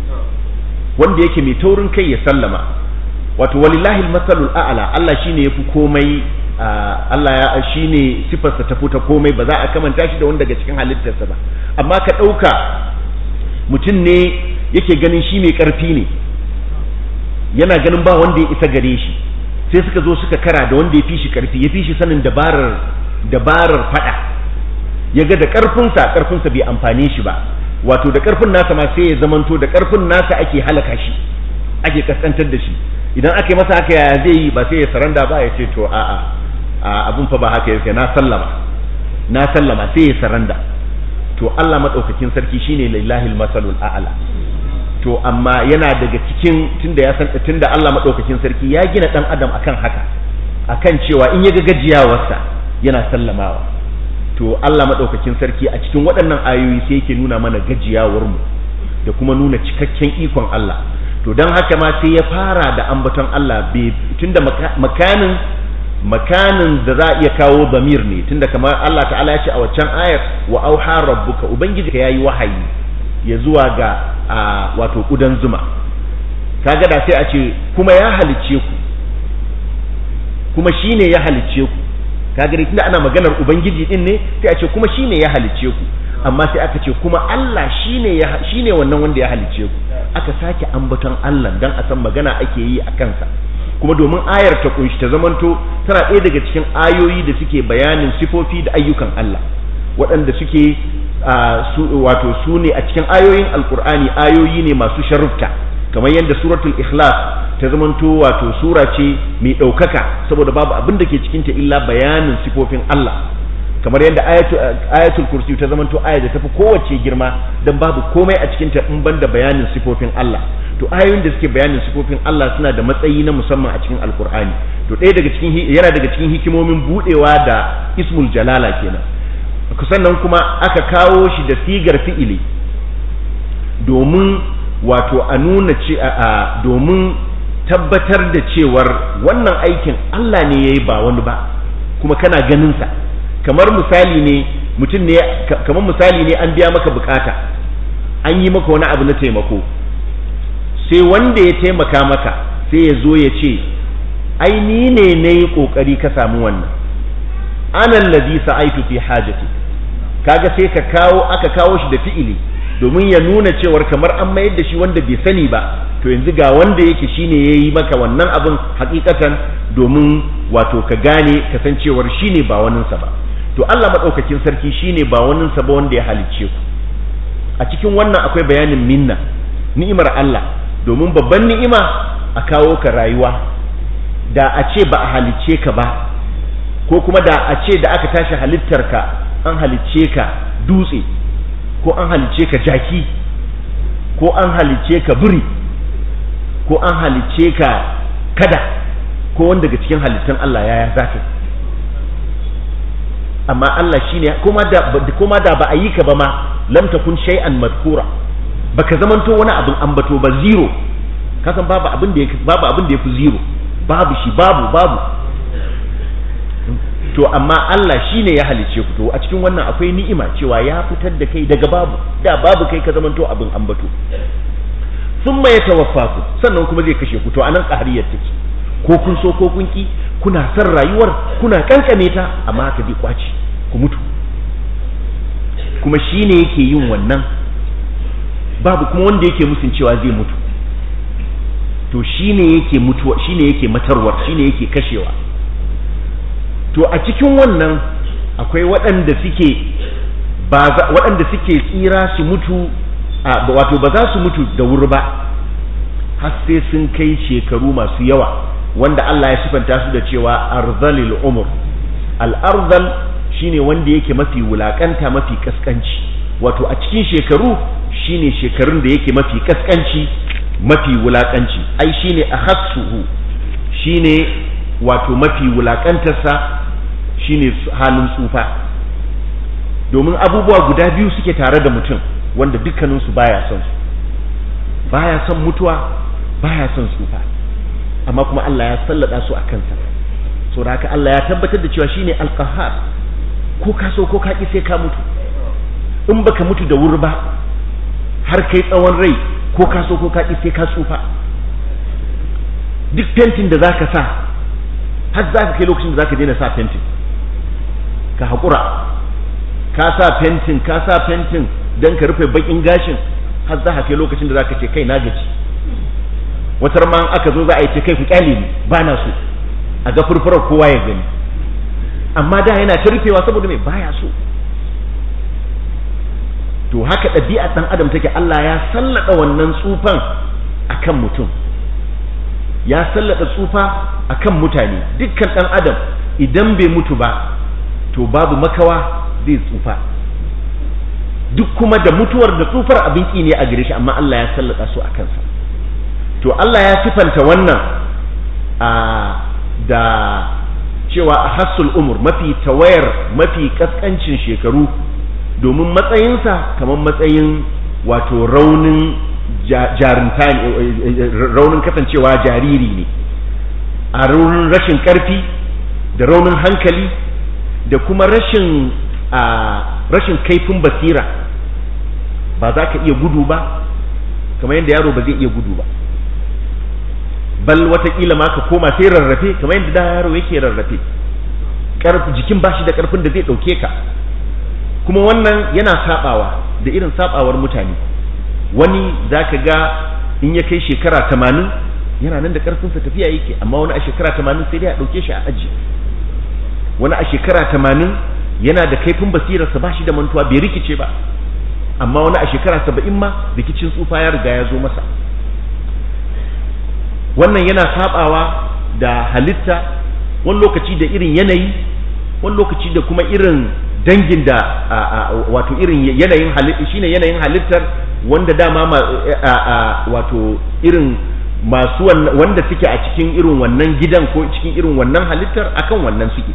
Speaker 1: wanda yake mai taurin kai ya sallama wato walillahi almasalul a'la Allah shine yafi komai Allah ya shine sifarsa ta fita komai ba za a kamanta shi da wanda daga cikin halittarsa ba amma ka ɗauka mutum ne yake ganin shi mai ƙarfi ne yana ganin ba wanda ya isa gare shi sai suka zo suka kara da wanda ya fi shi ƙarfi ya fi shi sanin dabarar dabarar faɗa ya ga da ƙarfinsa ƙarfinsa bai amfane shi ba wato da ƙarfin nasa ma sai ya zamanto da ƙarfin nasa ake halaka shi ake kaskantar da shi idan aka yi masa haka yaya zai yi ba sai ya saranda ba ya ce to a'a a abun fa ba haka yake na sallama na sallama sai ya saranda to Allah madaukakin sarki shine lillahi masalul a'la to amma yana daga cikin tunda ya san tunda Allah madaukakin sarki ya gina dan adam akan haka akan cewa in ya ga gajiyawarsa yana sallamawa to Allah madaukakin sarki a cikin waɗannan ayoyi sai yake nuna mana gajiyawar mu da kuma nuna cikakken ikon Allah to don haka ma sai ya fara da ambaton Allah tunda makanin makanin da za a iya kawo zamir ne tunda kamar Allah ta'ala ya ce a waccan ayar wa auha rabbuka ubangiji ka yayi wahayi ya zuwa ga wato kudan zuma kaga da sai a ce kuma ya halicce ku kuma shine ya halicce ku kaga dai tunda ana maganar ubangiji din ne sai a ce kuma shine ya halicce ku amma sai aka ce kuma Allah shine ya shine wannan wanda ya halicce ku aka sake ambaton Allah dan a san magana ake yi a kansa kuma domin ayar ta kunshi ta zamanto tana ɗaya daga cikin ayoyi da suke bayanin sifofi da ayyukan Allah waɗanda suke wato su ne a cikin ayoyin alkur'ani ayoyi ne masu sharufta kamar yadda suratul ikhlas ta zamanto wato sura ce mai ɗaukaka saboda babu abin da ke cikinta illa bayanin sifofin Allah kamar yadda ayatul kursi ta zamanto aya da tafi kowace girma dan babu komai a cikinta in banda bayanin sifofin Allah to ayoyin da suke bayanin sifofin Allah suna da matsayi na musamman a cikin alkur'ani to ɗaya daga cikin yana daga cikin hikimomin budewa da ismul jalala kenan sannan kuma aka kawo shi da sigar fi'ili domin wato a nuna ce a domin tabbatar da cewar wannan aikin Allah ne yayi ba wani ba kuma kana ganin sa kamar misali ne mutum ne kamar misali ne an biya maka bukata an yi maka wani abu na taimako sai wanda ya taimaka maka sai ya zo ya ce ai ni ne na yi ƙoƙari ka samu wannan anan ladhi sa'aitu fi hajati kaga sai ka kawo aka kawo shi da fi'ili domin ya nuna cewar kamar an mayar da shi wanda bai sani ba to yanzu ga wanda yake shine yayi maka wannan abin hakikatan domin wato ka gane kasancewar shine ba waninsa ba to Allah madaukakin sarki shine ba waninsa ba wanda ya halicce ku a cikin wannan akwai bayanin minna ni'imar Allah domin babban ni'ima a kawo ka rayuwa da a ce ba a halicce ka ba ko kuma da a ce da aka tashi halittarka an halicce ka dutse ko an halicce ka jaki ko an halicce ka biri ko an halicce ka kada ko wanda daga cikin halittun Allah yaya za ka amma Allah shine kuma da kuma da ba a yi ka ba ma lam takun shay'an madkura baka zamanto wani abin ambato ba zero kasan babu abin da babu abin da yafi zero babu shi babu babu to amma Allah shine ya halice ku to a cikin wannan akwai ni'ima cewa ya fitar da kai daga babu da babu kai ka zamanto abin ambato thumma yatawaffaku sannan kuma zai kashe ku to anan qahariyar take ko kun so ko kun ki kuna son rayuwar kuna kankame ta amma haka zai kwaci ku mutu kuma shine yake yin wannan babu kuma wanda yake musun cewa zai mutu to shine yake mutuwa shine yake matarwar shine yake kashewa to a cikin wannan akwai waɗanda suke ba waɗanda suke tsira su mutu wato ba za su mutu da wuri ba har sai sun kai shekaru masu yawa wanda Allah ya sifanta su da cewa arzalil umur al-arzal shine wanda yake mafi wulakanta mafi kaskanci wato a cikin shekaru shine shekarun da yake mafi kaskanci mafi wulakanci ai shine akhassuhu shine wato mafi wulakantarsa shine halin tsufa domin abubuwa guda biyu suke tare da mutum wanda dukkaninsu baya son su baya son mutuwa baya son tsufa amma kuma Allah ya sallada su a kansa saboda haka Allah ya tabbatar da cewa shine alqahar ko ka so ko ka ki sai ka mutu in baka mutu da wuri ba har kai tsawon rai ko ka so ko ka ki sai ka tsufa duk fentin da zaka sa har zaka kai lokacin da zaka daina sa fentin ka haƙura ka sa fentin ka sa fentin don ka rufe bakin gashin har za ka kai lokacin da zaka ce kai na gaji watar ma aka zo za a yi ce kai ku kyale ni ba na so a ga furfurar kowa ya gani amma da yana ta rufewa saboda mai baya so to haka ɗabi'a ɗan adam take Allah ya sallada wannan tsufan akan mutum ya sallada tsufa akan mutane dukkan ɗan adam idan bai mutu ba to babu makawa zai tsufa duk kuma da mutuwar da tsufar abin ki ne a gare shi amma Allah ya sallada su a kansa to Allah ya sifanta wannan a da cewa a hassul umur mafi tawayar mafi kaskancin shekaru domin matsayinsa kamar matsayin wato raunin jarinta raunin kasancewa jariri ne a raunin rashin karfi da raunin hankali da kuma rashin a rashin kaifin basira ba za ka iya gudu ba kamar yadda yaro ba zai iya gudu ba bal watakila ma ka koma sai rarrafe kamar yadda da yaro yake rarrafe jikin bashi da karfin da zai ɗauke ka kuma wannan yana sabawa da irin sabawar mutane wani za ka ga in ya kai shekara tamanin yana nan da karfinsa tafiya yake amma wani a shekara tamanin sai dai a ɗauke shi a aji wani a shekara tamanin yana da kaifin basirarsa ba shi da mantuwa bai rikice ba amma wani a shekara saba'in ma rikicin tsufa ya riga ya zo masa wannan yana sabawa da halitta wani lokaci da irin yanayi wani lokaci da kuma irin dangin da wato irin yanayin halitta shine yanayin halittar wanda dama wato irin masu wanda suke a cikin irin wannan gidan ko cikin irin wannan halittar akan wannan suke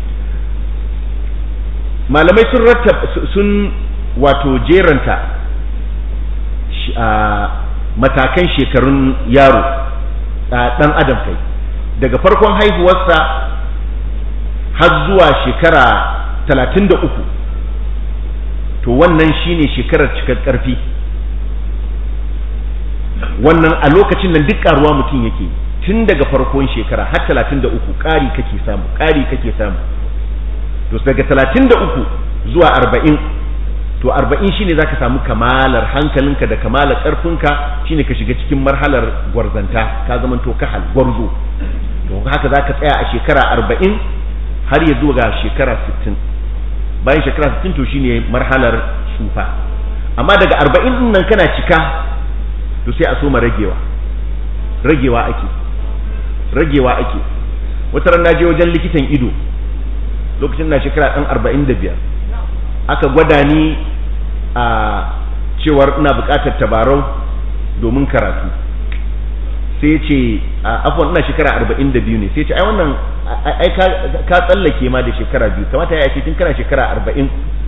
Speaker 1: malamai sun rattab sun wato jeranta matakan shekarun yaro ɗan adam kai daga farkon haihuwarsa har zuwa shekara talatin da uku to wannan shine shekarar cikar ƙarfi wannan a lokacin nan duk ƙaruwa mutum yake tun daga farkon shekara har talatin da uku ƙari kake samu ƙari kake samu to daga talatin da uku zuwa arba'in to arba'in shine zaka samu kamalar hankalinka da kamalar ƙarfinka shine ka shiga cikin marhalar gwarzanta ka zama to kahal gwarzo to haka zaka tsaya a shekara arba'in har ya zuwa ga shekara sittin bayan shekara sittin to shine marhalar sufa amma daga arba'in din nan kana cika to sai a soma ragewa ragewa ake ragewa ake wata ran je wajen likitan ido lokacin na shekara ɗan arba'in da biyar aka gwada ni a cewar ina buƙatar tabarau domin karatu sai ce afwan ina shekara arba'in da biyu ne sai ce ai wannan ai ka tsallake ma da shekara biyu kamata ya ce tun kana shekara arba'in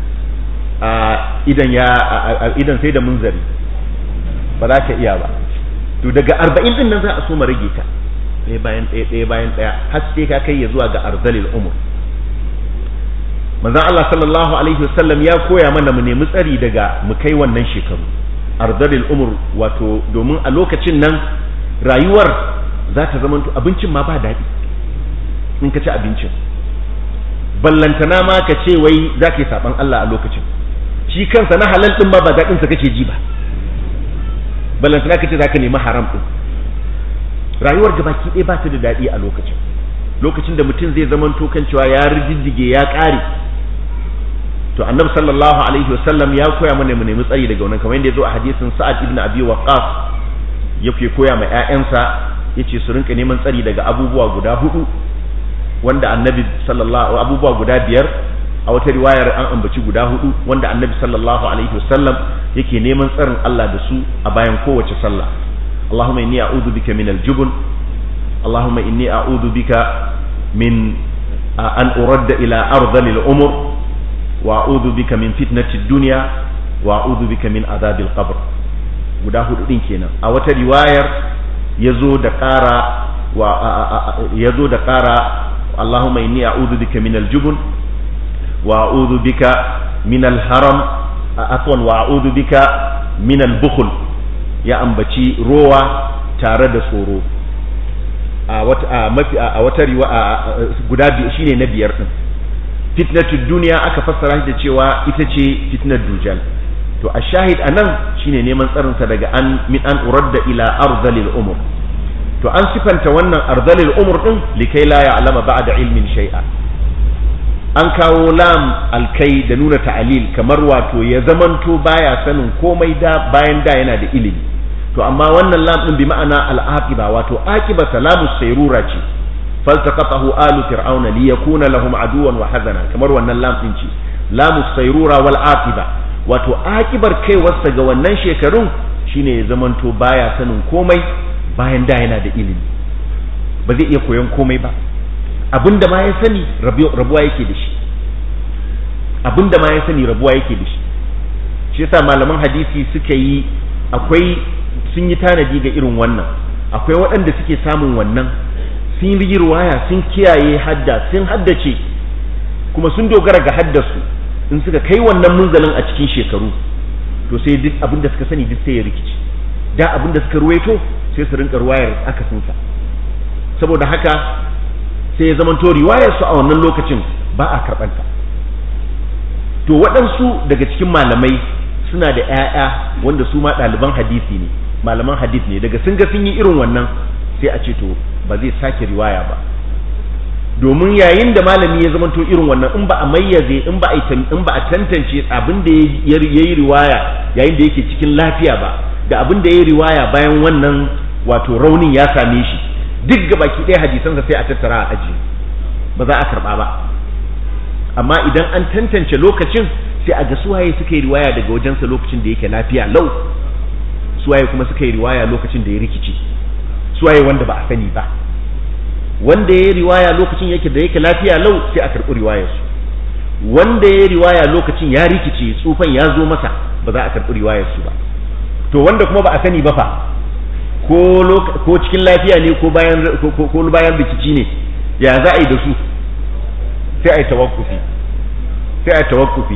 Speaker 1: idan ya idan sai da munzari ba za ka iya ba to daga arba'in din nan za a so ma rage ta ɗaya bayan ɗaya ɗaya bayan ɗaya har sai ka kai ya zuwa ga arzalil umur manzon Allah sallallahu alaihi wasallam ya koya mana mu nemi tsari daga mu kai wannan shekaru arzalil umur wato domin a lokacin nan rayuwar za ta zama abincin ma ba daɗi in ka ci abincin ballantana ma ka ce wai za ka yi saɓan Allah a lokacin shi kansa na halal ɗin ma ba daɗinsa kake ji ba ballantana ka ce za ka nemi haram ɗin rayuwar gabaki ɗaya ba ta da daɗi a lokacin lokacin da mutum zai zama kan cewa ya rijiddige ya ƙare to annabi sallallahu alaihi wasallam ya koya mana mu nemi tsari daga wannan kamar yadda ya zo a hadisin sa'ad ibn abi waqqas yake koya ma ƴaƴansa yace su rinka neman tsari daga abubuwa guda hudu wanda annabi sallallahu abubuwa guda biyar a wata riwayar an ambaci guda hudu wanda annabi sallallahu alaihi wasallam yake neman tsarin Allah da su a bayan kowace sallah Allahumma inni a'udhu bika min al-jubn Allahumma inni a'udhu bika min an uradda ila ardhil umur wa a'udhu bika min fitnati ad-dunya wa a'udhu bika min adhabil qabr guda hudu din kenan a wata riwayar yazo da ƙara wa yazo da ƙara Allahumma inni a'udhu bika min al-jubn wa a'udhu bika min al-haram afwan wa a'udhu bika min al-bukhl ya ambaci rowa tare da tsoro a wata a mafi a wata riwa guda biyu shine na biyar din fitnatud duniya aka fassara shi da cewa ita ce fitnar dujal to a shahid anan shine neman tsarin sa daga an min an uradda ila arzalil umur to an sifanta wannan arzalil umur din likai la ya'lama ba'da ilmin shay'a an kawo lam alkai da nuna ta'alil kamar wato ya zamanto baya sanin komai da bayan da yana da ilimi to amma wannan lam din bi ma'ana al'aqiba wato aqiba salamu sayrura ce faltaqatahu alu fir'auna liyakuna lahum aduwan wa hazana kamar wannan lam din ce lamu sayrura wal aqiba wato aqibar kaiwarsa ga wannan shekarun shine ya zamanto baya sanin komai bayan da yana da ilimi ba zai iya koyon komai ba abinda ma ya sani rabuwa yake da shi abinda ma ya sani rabuwa yake da shi shi yasa malaman hadisi suka yi akwai sun yi tanadi ga irin wannan akwai waɗanda suke samun wannan sun yi ruwaya sun kiyaye hadda sun haddace kuma sun dogara ga haddasu in suka kai wannan munzalin a cikin shekaru to sai duk abinda suka sani duk sai ya rikici da abinda suka ruwaito sai su rinka ruwayar akasinsa saboda haka sai ya zamanto riwayar su a wannan lokacin ba a karɓanta to waɗansu daga cikin malamai suna da 'ya'ya wanda su ma ɗaliban hadisi ne malaman hadith ne daga sun ga sun yi irin wannan sai a ce to ba zai sake riwaya ba domin yayin da malami ya zamanto irin wannan in ba a mayyaze in ba a in ba a tantance abin da ya yi riwaya yayin da yake cikin lafiya ba da abin da ya yi riwaya bayan wannan wato raunin ya same shi duk gabaki ɗaya hadisansa sai a tattara a aji ba za a karɓa ba amma idan an tantance lokacin sai a ga suwaye suka yi riwaya daga wajensa lokacin da yake lafiya lau suwaye kuma suka yi riwaya lokacin da ya rikice suwaye wanda ba a sani ba wanda ya yi riwaya lokacin yake da yake lafiya lau sai a karɓi riwayarsu wanda ya yi riwaya lokacin ya rikice tsufan ya zo masa ba za a karɓi riwayarsu ba to wanda kuma ba a sani ba fa ko ko cikin lafiya ne ko bayan ko bayan rikici ne ya za a yi da su sai a yi tawakkufi sai a yi tawakkufi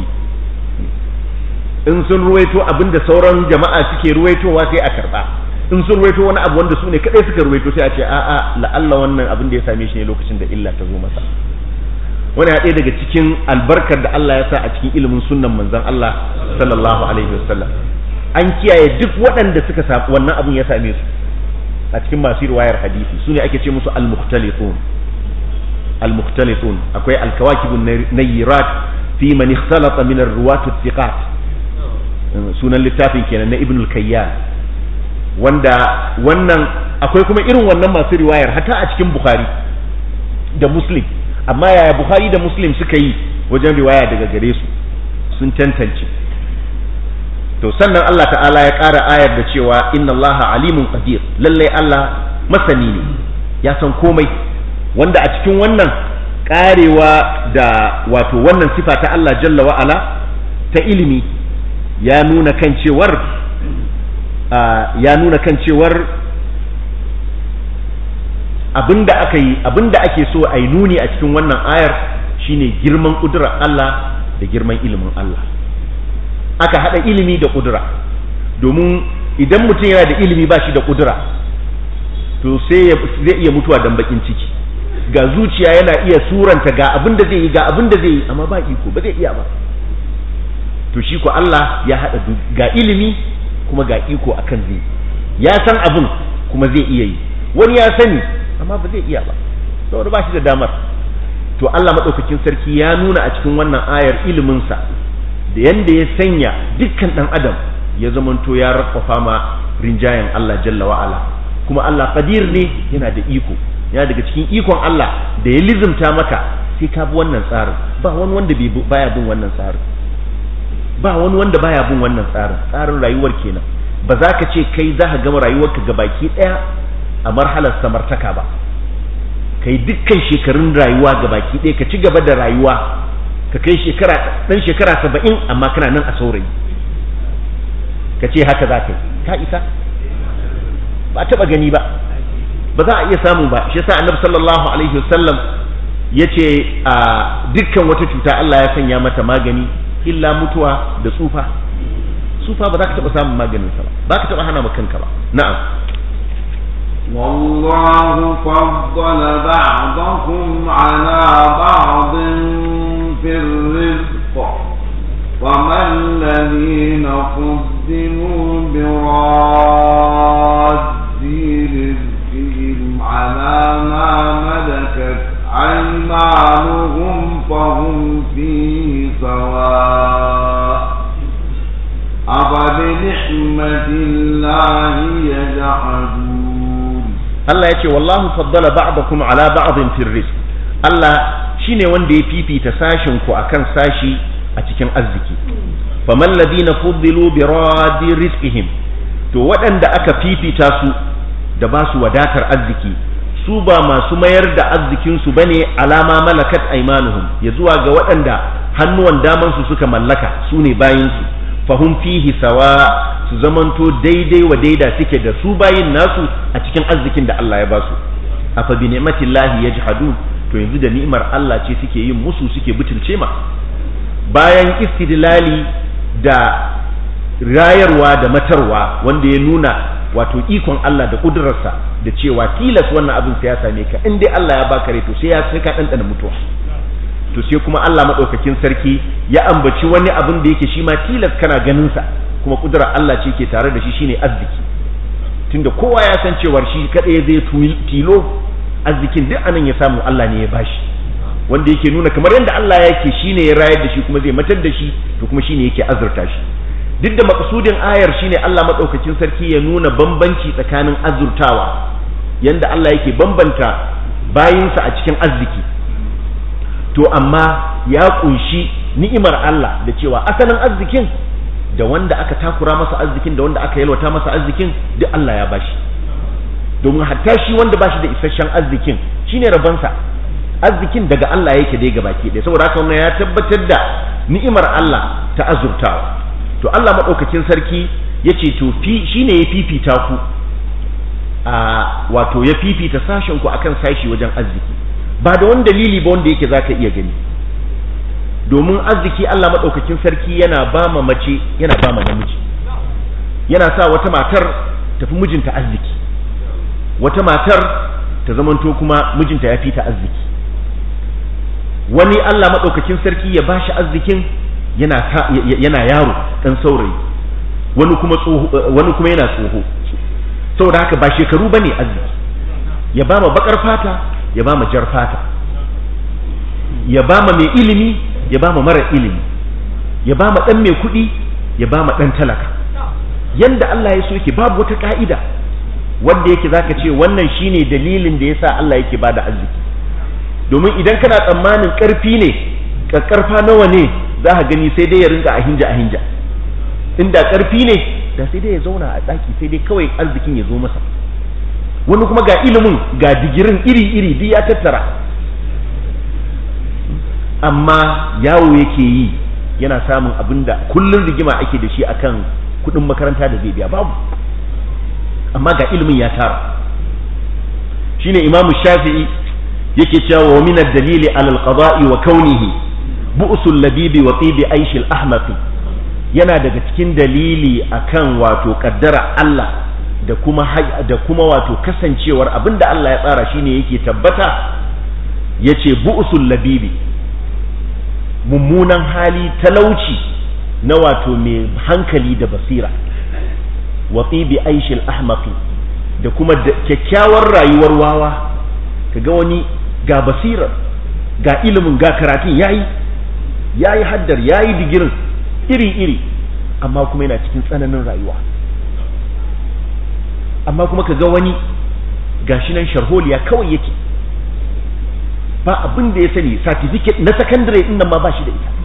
Speaker 1: in sun ruwaito abinda sauran jama'a suke ruwaitowa sai a karba in sun ruwaito wani abu wanda su ne kadai suka ruwaito sai a ce a'a la'alla wannan abin da ya same shi ne lokacin da illa ta zo masa wani ya daga cikin albarkar da Allah ya sa a cikin ilimin sunnan manzon Allah sallallahu alaihi wasallam an kiyaye duk waɗanda suka sa wannan abin ya same su a cikin masu riwayar hadisi su ne ake ce musu al-mukhtalifun al-mukhtalifun akwai al-kawakibun nayyirat fi man ikhtalata min ar-ruwat thiqat sunan littafin kenan na ibn al-kayyan wanda wannan akwai kuma irin wannan masu riwayar hatta a cikin bukhari da muslim amma yaya bukhari da muslim suka yi wajen riwaya daga gare su sun tantance to sannan Allah ta'ala ya ƙara ayar da cewa inna Allah alimun qadir lallai Allah masani ne ya san komai wanda a cikin wannan ƙarewa da wato wannan sifa ta Allah jalla wa'ala ta ilimi ya nuna kan cewar ya nuna kan cewar abinda aka yi abinda ake so a yi nuni a cikin wannan ayar shine girman kudurar Allah da girman ilimin Allah aka hada ilimi da kudura domin idan mutum yana da ilimi ba shi da kudura to sai zai iya mutuwa dan bakin ciki ga zuciya yana iya suranta ga abin da zai yi ga abin da zai yi amma ba iko ba zai iya ba to shi ko Allah ya hada ga ilimi kuma ga iko akan zai ya san abin kuma zai iya yi wani ya sani amma ba zai iya ba saboda ba shi da damar to Allah madaukakin sarki ya nuna a cikin wannan ayar iliminsa da yanda ya sanya dukkan dan adam ya zamanto ya rafafa ma rinjayen Allah jalla wa'ala kuma Allah qadir ne yana da iko yana daga cikin ikon Allah da ya lizimta maka sai ka bi wannan tsarin ba wani wanda baya bin wannan tsarin ba wani wanda baya bin wannan tsarin tsarin rayuwar kenan ba za ka ce kai za ka gama rayuwarka ga baki ɗaya a marhalar samartaka ba kai dukkan shekarun rayuwa ga baki ɗaya ka ci gaba da rayuwa ka kai shekara ɗan shekara saba'in amma kana nan a saurayi ka ce haka za ka yi ka isa ba a taɓa gani ba ba za a iya samu ba shi yasa annabi sallallahu alaihi wasallam ya ce a dukkan wata cuta Allah ya sanya mata magani illa mutuwa da tsufa tsufa ba za ka taɓa samun maganinsa ba ba ka taɓa hana ma kanka ba na'am
Speaker 2: والله فضل بعضكم على بعض في الرزق وما الذين فضلوا براد رزقهم على ما ملكت أيمانهم فهم فيه سواء أفبنعمة الله يجحدون
Speaker 1: Allah ya ce wallahu faddala ba'dakum ala ba'din fil rizq Allah shine wanda ya fifita sashin ku akan sashi a cikin arziki faman ladina fuddilu bi radi rizqihim to waɗanda aka fifita su da ba su wadatar arziki su ba masu mayar da arzikinsu ba ne alama malakat aimanuhum ya zuwa ga waɗanda hannuwan damansu suka mallaka su ne bayinsu fahum fihi sawa su zamanto daidai wa daida suke da su bayin nasu a cikin arzikin da Allah ya basu afa bi ni'matillahi yajhadun to yanzu da ni'imar Allah ce suke yin musu suke butulce ma bayan istidlali da rayarwa da matarwa wanda ya nuna wato ikon Allah da kudurarsa da cewa tilas wannan abin sai ya same ka in dai Allah ya baka rai to sai ya sai ka dandana mutuwa to sai kuma Allah madaukakin sarki ya ambaci wani abin da yake shi ma tilas kana ganin sa kuma kudurar Allah ce ke tare da shi shine arziki tunda kowa ya san cewar shi kadai zai tilo arzikin duk anan ya samu Allah ne ya bashi wanda yake nuna kamar yadda Allah yake shine ya rayar da shi kuma zai matar da shi to kuma shine yake azurta shi duk da makasudin ayar shine Allah madaukakin sarki ya nuna bambanci tsakanin azurtawa yanda Allah yake bambanta bayinsa a cikin arziki to amma ya kunshi ni'imar Allah da cewa asalin arzikin da wanda aka takura masa arzikin da wanda aka yalwata masa arzikin duk Allah ya bashi domin hatta shi wanda bashi da isasshen arzikin shine rabansa arzikin daga Allah yake dai gabaki ɗaya saboda haka wannan ya tabbatar da ni'imar Allah ta azurtawa to Allah maɗaukakin sarki ya ce to fi shine ya fifita ku a wato ya fifita sashen ku akan sashi wajen arziki ba da wani dalili ba wanda yake zaka iya gani domin arziki Allah maɗaukakin sarki yana ba ma mace yana ba ma namiji yana sa wata matar tafi mijinta arziki wata matar ta zamanto kuma mijinta ya fi ta arziki wani Allah maɗaukakin sarki ya bashi arzikin yana yana yaro dan saurayi wani kuma tsoho wani kuma yana tsoho saboda haka ba shekaru bane arziki ya ba ma bakar fata ya ba ma jar fata ya ba ma mai ilimi ya ba ma mara ilimi ya ba ma dan mai kuɗi ya ba ma dan talaka yanda Allah ya so yake babu wata ka'ida wanda yake zaka ce wannan shine dalilin da yasa Allah yake bada arziki domin idan kana tsammanin karfi ne kakkarfa nawa ne za ka gani sai dai ya rinka a hinja a hinja inda karfi ne da sai dai ya zauna a ɗaki sai dai kawai arzikin ya zo masa wani kuma ga ilimin ga digirin iri-iri duk ya tattara amma yawo yake yi yana samun abin da kullum rigima ake da shi akan kuɗin makaranta da zai biya babu amma ga ilimin ya tara shine imamu shafi'i yake cewa wa min ad-dalili ala al-qada'i wa kaunihi bu'sul labibi wa tibi aishil ahmaqi yana daga cikin dalili akan wato kaddara Allah da kuma da kuma wato kasancewar abinda Allah ya tsara shine yake tabbata yace bu'sul labibi mummunan hali talauci na wato mai hankali da basira wa tibi aishil ahmaqi da kuma kyakkyawar rayuwar wawa kaga wani ga basirar ga ilimin ga karatun yayi yayi haddar yayi digirin iri-iri amma kuma yana cikin tsananin rayuwa amma kuma kaga wani gashi nan sharholiya kawai yake ba abin da ya sani certificate na secondary din nan ma ba shi da ita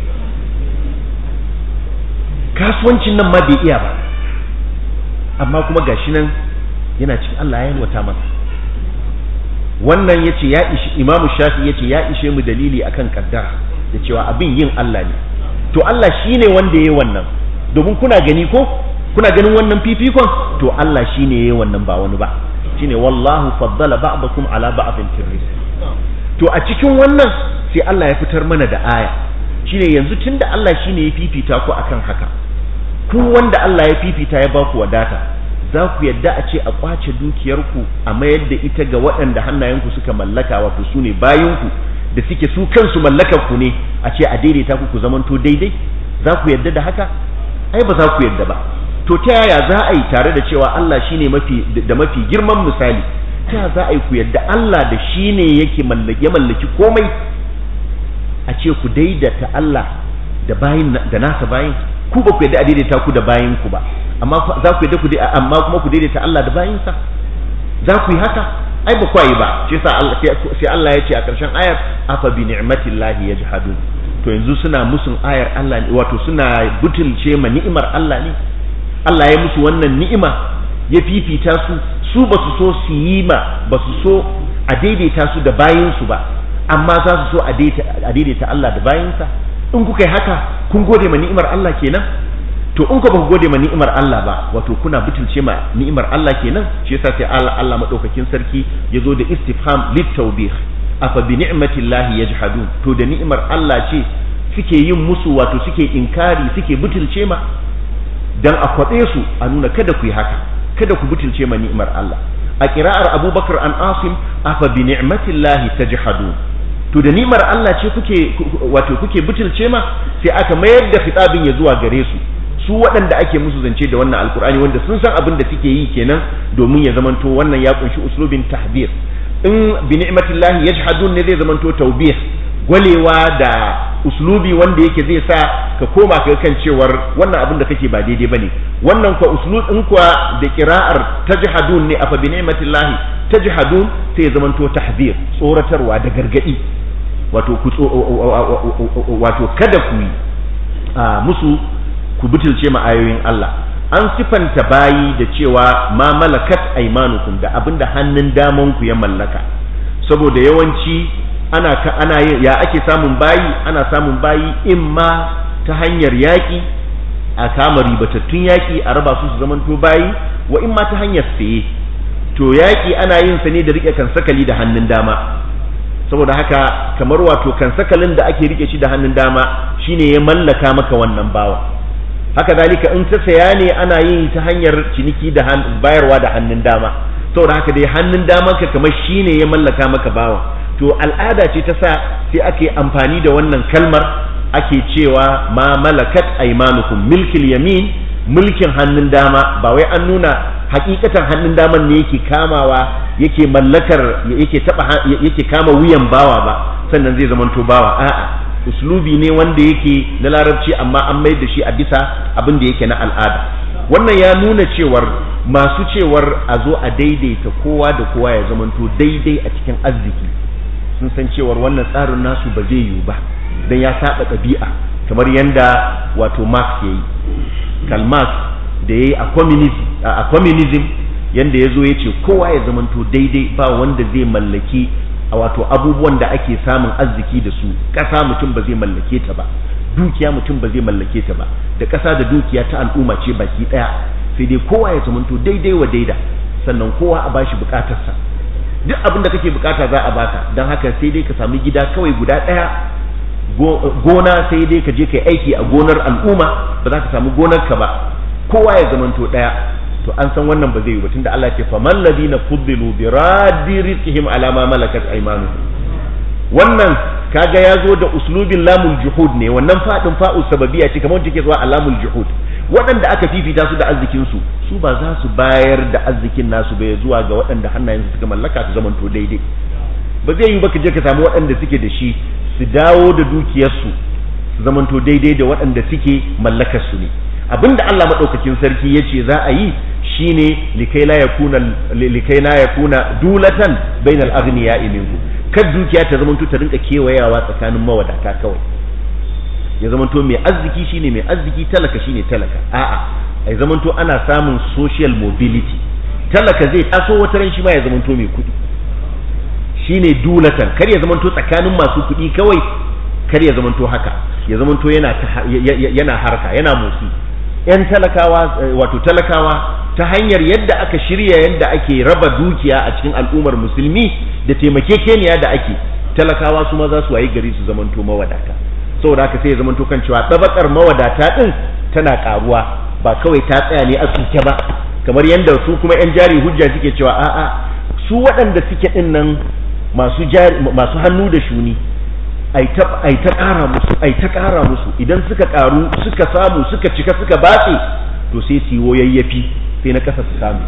Speaker 1: kasuwancin nan ma bai iya ba amma kuma gashi nan yana cikin Allah ya yalwata masa wannan yace ya ishi imamu shafi yace ya ishe mu dalili akan kaddara da cewa abin yin Allah ne to Allah shine wanda yayi wannan domin kuna gani ko kuna ganin wannan fifikon to Allah shine yayi wannan ba wani ba shine wallahu faddala ba'dakum ala ba'din fil to a cikin wannan sai Allah ya fitar mana da aya shine yanzu tunda Allah shine ya fifita ku akan haka ku wanda Allah ya fifita ya baku wadata za ku yadda a ce a kwace dukiyarku a mayar da ita ga waɗanda hannayenku suka mallaka wato su ne bayanku da suke su kansu mallakar ku ne a ce a daidaita ku ku zamanto daidai za ku yadda da haka ai ba za ku yadda ba to ta yaya za a yi tare da cewa Allah shine mafi da mafi girman misali ta yaya za a yi ku yadda Allah da shine yake mallaki ya mallaki komai a ce ku daidaita Allah da bayin da nasa bayin ku ba ku yadda a daidaita ku da bayin ku ba amma za ku yadda ku amma kuma ku daidaita Allah da bayinsa za ku yi haka ai ba kwayi ba shi yasa Allah sai Allah ya ce a ƙarshen ayar afa bi ni'matillahi yajhadun to yanzu suna musun ayar Allah ne wato suna butulce ma ni'imar Allah ne Allah ya musu wannan ni'ima ya fifita su su ba su so su yi ma ba su so a daidaita su da bayinsu ba amma za su so a daidaita Allah da bayinsa in kuka yi haka kun gode ma ni'imar Allah kenan to in ku ba ku gode ma ni'imar Allah ba wato kuna butulce ma ni'imar Allah kenan shi yasa sai Allah Allah madaukakin sarki ya zo da istifham litawbih afa bi ni'matillahi yajhadun to da ni'imar Allah ce suke yin musu wato suke inkari suke butulce ma dan a kwabe su a nuna kada ku yi haka kada ku butulce ma ni'imar Allah a kira'ar Abubakar an Asim afa bi ni'matillahi tajhadun to da ni'imar Allah ce kuke wato kuke butulce ma sai aka mayar da khitabin ya zuwa gare su su waɗanda ake musu zance da wannan alkur'ani wanda sun san abin da suke yi kenan domin ya zamanto wannan ya kunshi uslubin tahbir in bi ni'matillahi yajhadun ne zai zamanto tawbih gwalewa da uslubi wanda yake zai sa ka koma ka kan cewar wannan abin da kake ba daidai bane wannan kwa uslub in kwa da qira'ar tajhadun ne afa bi ni'matillahi tajhadun sai ya zamanto tahbir tsoratarwa da gargadi wato ku wato kada ku yi musu ku butulce ma ayoyin Allah an sifanta bayi da cewa ma malakat aimanukum da abinda hannun daman ku ya mallaka saboda yawanci ana ana ya ake samun bayi ana samun bayi imma ta hanyar yaƙi a kama ribatattun yaƙi a raba su su zamanto bayi wa imma ta hanyar saye to yaƙi ana yin sa ne da rike kansakali da hannun dama saboda haka kamar wato kansakalin da ake rike shi da hannun dama shine ya mallaka maka wannan bawa haka zalika in ta saya ne ana yin ta hanyar ciniki da bayarwa da hannun dama saboda haka dai hannun daman ka kamar shine ya mallaka maka bawa to al'ada ce ta sa sai ake amfani da wannan kalmar ake cewa ma malakat aymanukum milkil yamin mulkin hannun dama ba wai an nuna hakikatan hannun daman ne yake kamawa yake mallakar yake taba yake kama wuyan bawa ba sannan zai zamanto bawa a'a uslubi ne wanda yake na larabci amma an mai da shi a bisa abin da yake na al'ada wannan ya nuna cewar masu cewar a zo a daidaita kowa da kowa ya zamanto daidai a cikin arziki sun san cewar wannan tsarin nasu ba zai yiwu ba don ya saba ɗabi'a kamar yadda wato marx ya yi karl marx da ya yi a communism yadda ya zo ya ce kowa ya zamanto daidai ba wanda zai mallaki a wato abubuwan da ake samun arziki da su ƙasa mutum ba zai mallake ta ba dukiya mutum ba zai mallake ta ba da ƙasa da dukiya ta al'umma ce baki ɗaya sai dai kowa ya zamanto daidai wa daida sannan kowa a bashi bukatarsa duk abin da kake bukata za a baka don haka sai dai ka sami gida kawai guda ɗaya gona sai dai ka je ka aiki a gonar al'umma ba za ka samu gonar ka ba kowa ya zamanto ɗaya to an san wannan ba zai yi ba tunda Allah ce faman ladina fuddilu bi raddi rizqihim ala ma malakat aymanuhum wannan kaga ya zo da uslubin lamul juhud ne wannan fadin fa'u sababiyya ce kamar take zuwa alamul juhud waɗanda aka fifita su da arzikin su su ba za su bayar da arzikin nasu bai zuwa ga waɗanda hannayensu suka mallaka su zamanto daidai ba zai yi ba ka je ka samu waɗanda suke da shi su dawo da dukiyarsu su zamanto daidai da waɗanda suke mallakar su ne abinda Allah madaukakin sarki yace za a yi shine likai la yakuna likai la yakuna dulatan bainal aghniya'i minkum kad dukiya ta zamanto ta rinka kewayawa tsakanin mawadata kawai ya zamanto mai arziki shine mai arziki talaka shine talaka a'a ai zamanto ana samun social mobility talaka zai taso wata ran shi ma ya zamanto mai kuɗi shine dulatan kar ya zamanto tsakanin masu kuɗi kawai kar ya zamanto haka ya zamanto yana yana harka yana motsi yan talakawa wato talakawa ta hanyar yadda aka shirya yadda ake raba dukiya a cikin al'ummar musulmi da taimakekeniya da ake talakawa su ma za su wayi gari su zamanto mawadata saboda haka sai ya zamanto kan cewa tabakar mawadata din tana karuwa ba kawai ta tsaya ne a tsuke ba kamar yadda su kuma yan jari hujja suke cewa a'a su waɗanda suke din nan masu jari masu hannu da shuni ai ta ƙara musu ai ta ƙara musu idan suka ƙaru suka samu suka cika suka batse to sai su yi yayyafi sai na ƙasa su samu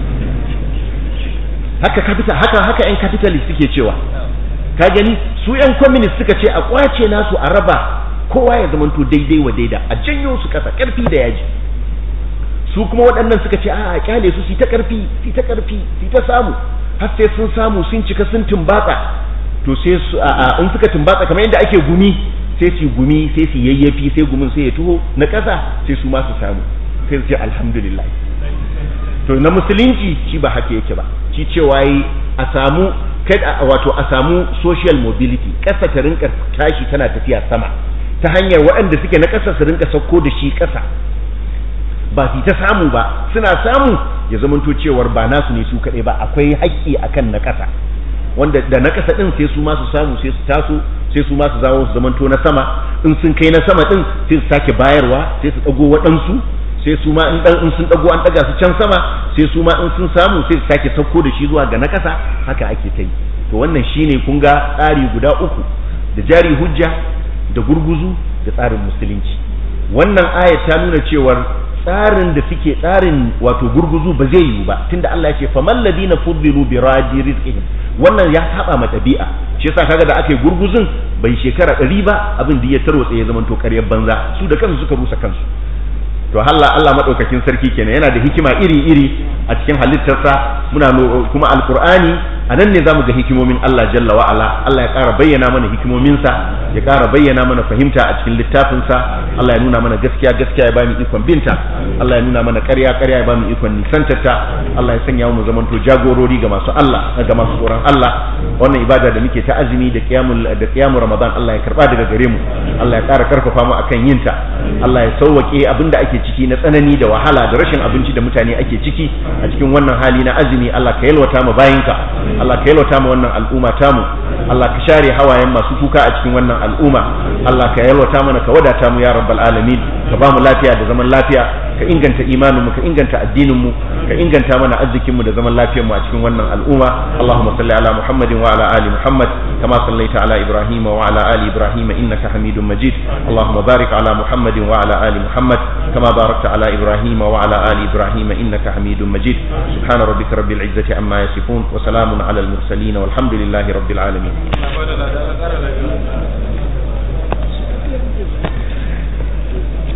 Speaker 1: haka capital haka haka yan capitalist suke cewa ka gani su yan communist suka ce a kwace nasu a raba kowa ya zamanto daidai wa daida a janyo su ƙasa ƙarfi da yaji su kuma waɗannan suka ce a kyale su su ta ƙarfi su ta ƙarfi su ta samu har sai sun samu sun cika sun tumbatsa to sai su a in suka tumbatsa kamar yadda ake gumi sai su gumi sai su yayyafi sai gumin sai ya tuho na ƙasa sai su ma su samu sai su ce alhamdulillah to na musulunci shi ba haka yake ba shi cewa yi a samu kada wato a samu social mobility ƙasa ta rinka tashi tana tafiya sama ta hanyar waɗanda suke na ƙasa su rinka sauko da shi ƙasa ba su ta samu ba suna samu ya zamanto cewar ba nasu ne su kaɗai ba akwai haƙƙi akan na ƙasa wanda da na ƙasa ɗin sai su ma su samu sai su taso sai su ma su zawo su zamanto na sama in sun kai na sama ɗin sai su sake bayarwa sai su ɗago waɗansu sai su ma in dan in sun dago an daga su can sama sai su ma in sun samu sai su sake sauko da shi zuwa ga na kasa haka ake ta yi to wannan shine kun ga tsari guda uku da jari hujja da gurguzu da tsarin musulunci wannan ayat ta nuna cewar tsarin da suke tsarin wato gurguzu ba zai yiwu ba tunda Allah ya ce faman ladina fuddilu bi raji rizqihim wannan ya saba ma tabi'a shi yasa kaga da aka yi gurguzun bai shekara ɗari ba abin da ya tarwatsa ya zama to ƙaryar banza su da kansu suka rusa kansu to Allah Allah madaukakin sarki kenan yana da hikima iri-iri a cikin halittarsa muna kuma alqur'ani anan ne zamu ga hikimomin Allah jalla wa ala Allah ya ƙara bayyana mana hikimominsa ya ƙara bayyana mana fahimta a cikin littafinsa Allah ya nuna mana gaskiya gaskiya ya ba mu ikon binta Allah ya nuna mana ƙarya ƙarya ya ba mu ikon nisantarta Allah ya sanya mu zamanto jagorori ga masu Allah ga masu tsoron Allah wannan ibada da muke ta azumi da qiyamul da qiyamul ramadan Allah ya karba daga gare mu Allah ya ƙara karfafa mu akan yinta Allah ya sauwake abinda ake ciki na tsanani da wahala da rashin abinci da mutane ake ciki a cikin wannan hali na azumi Allah ka yalwata mu bayinka Allah ka yalwata mu wannan al'umma tamu Allah ka share hawayen masu kuka a cikin wannan al'umma Allah ka yalwata mana ka wadata mu ya rabbal alamin ka ba mu lafiya da zaman lafiya ka inganta imanin mu ka inganta addinin mu ka inganta mana arzikin mu da zaman lafiyar mu a cikin wannan al'umma Allahumma salli ala Muhammadin wa ala ali Muhammad kama sallaita ala Ibrahim wa ala ali Ibrahim innaka Hamidum Majid Allahumma barik ala Muhammadin wa ala ali Muhammad kama barakta ala Ibrahim wa ala ali Ibrahim innaka Hamidum Majid subhana rabbika rabbil izzati amma yasifun wa salamun ala al mursalin walhamdulillahi rabbil alamin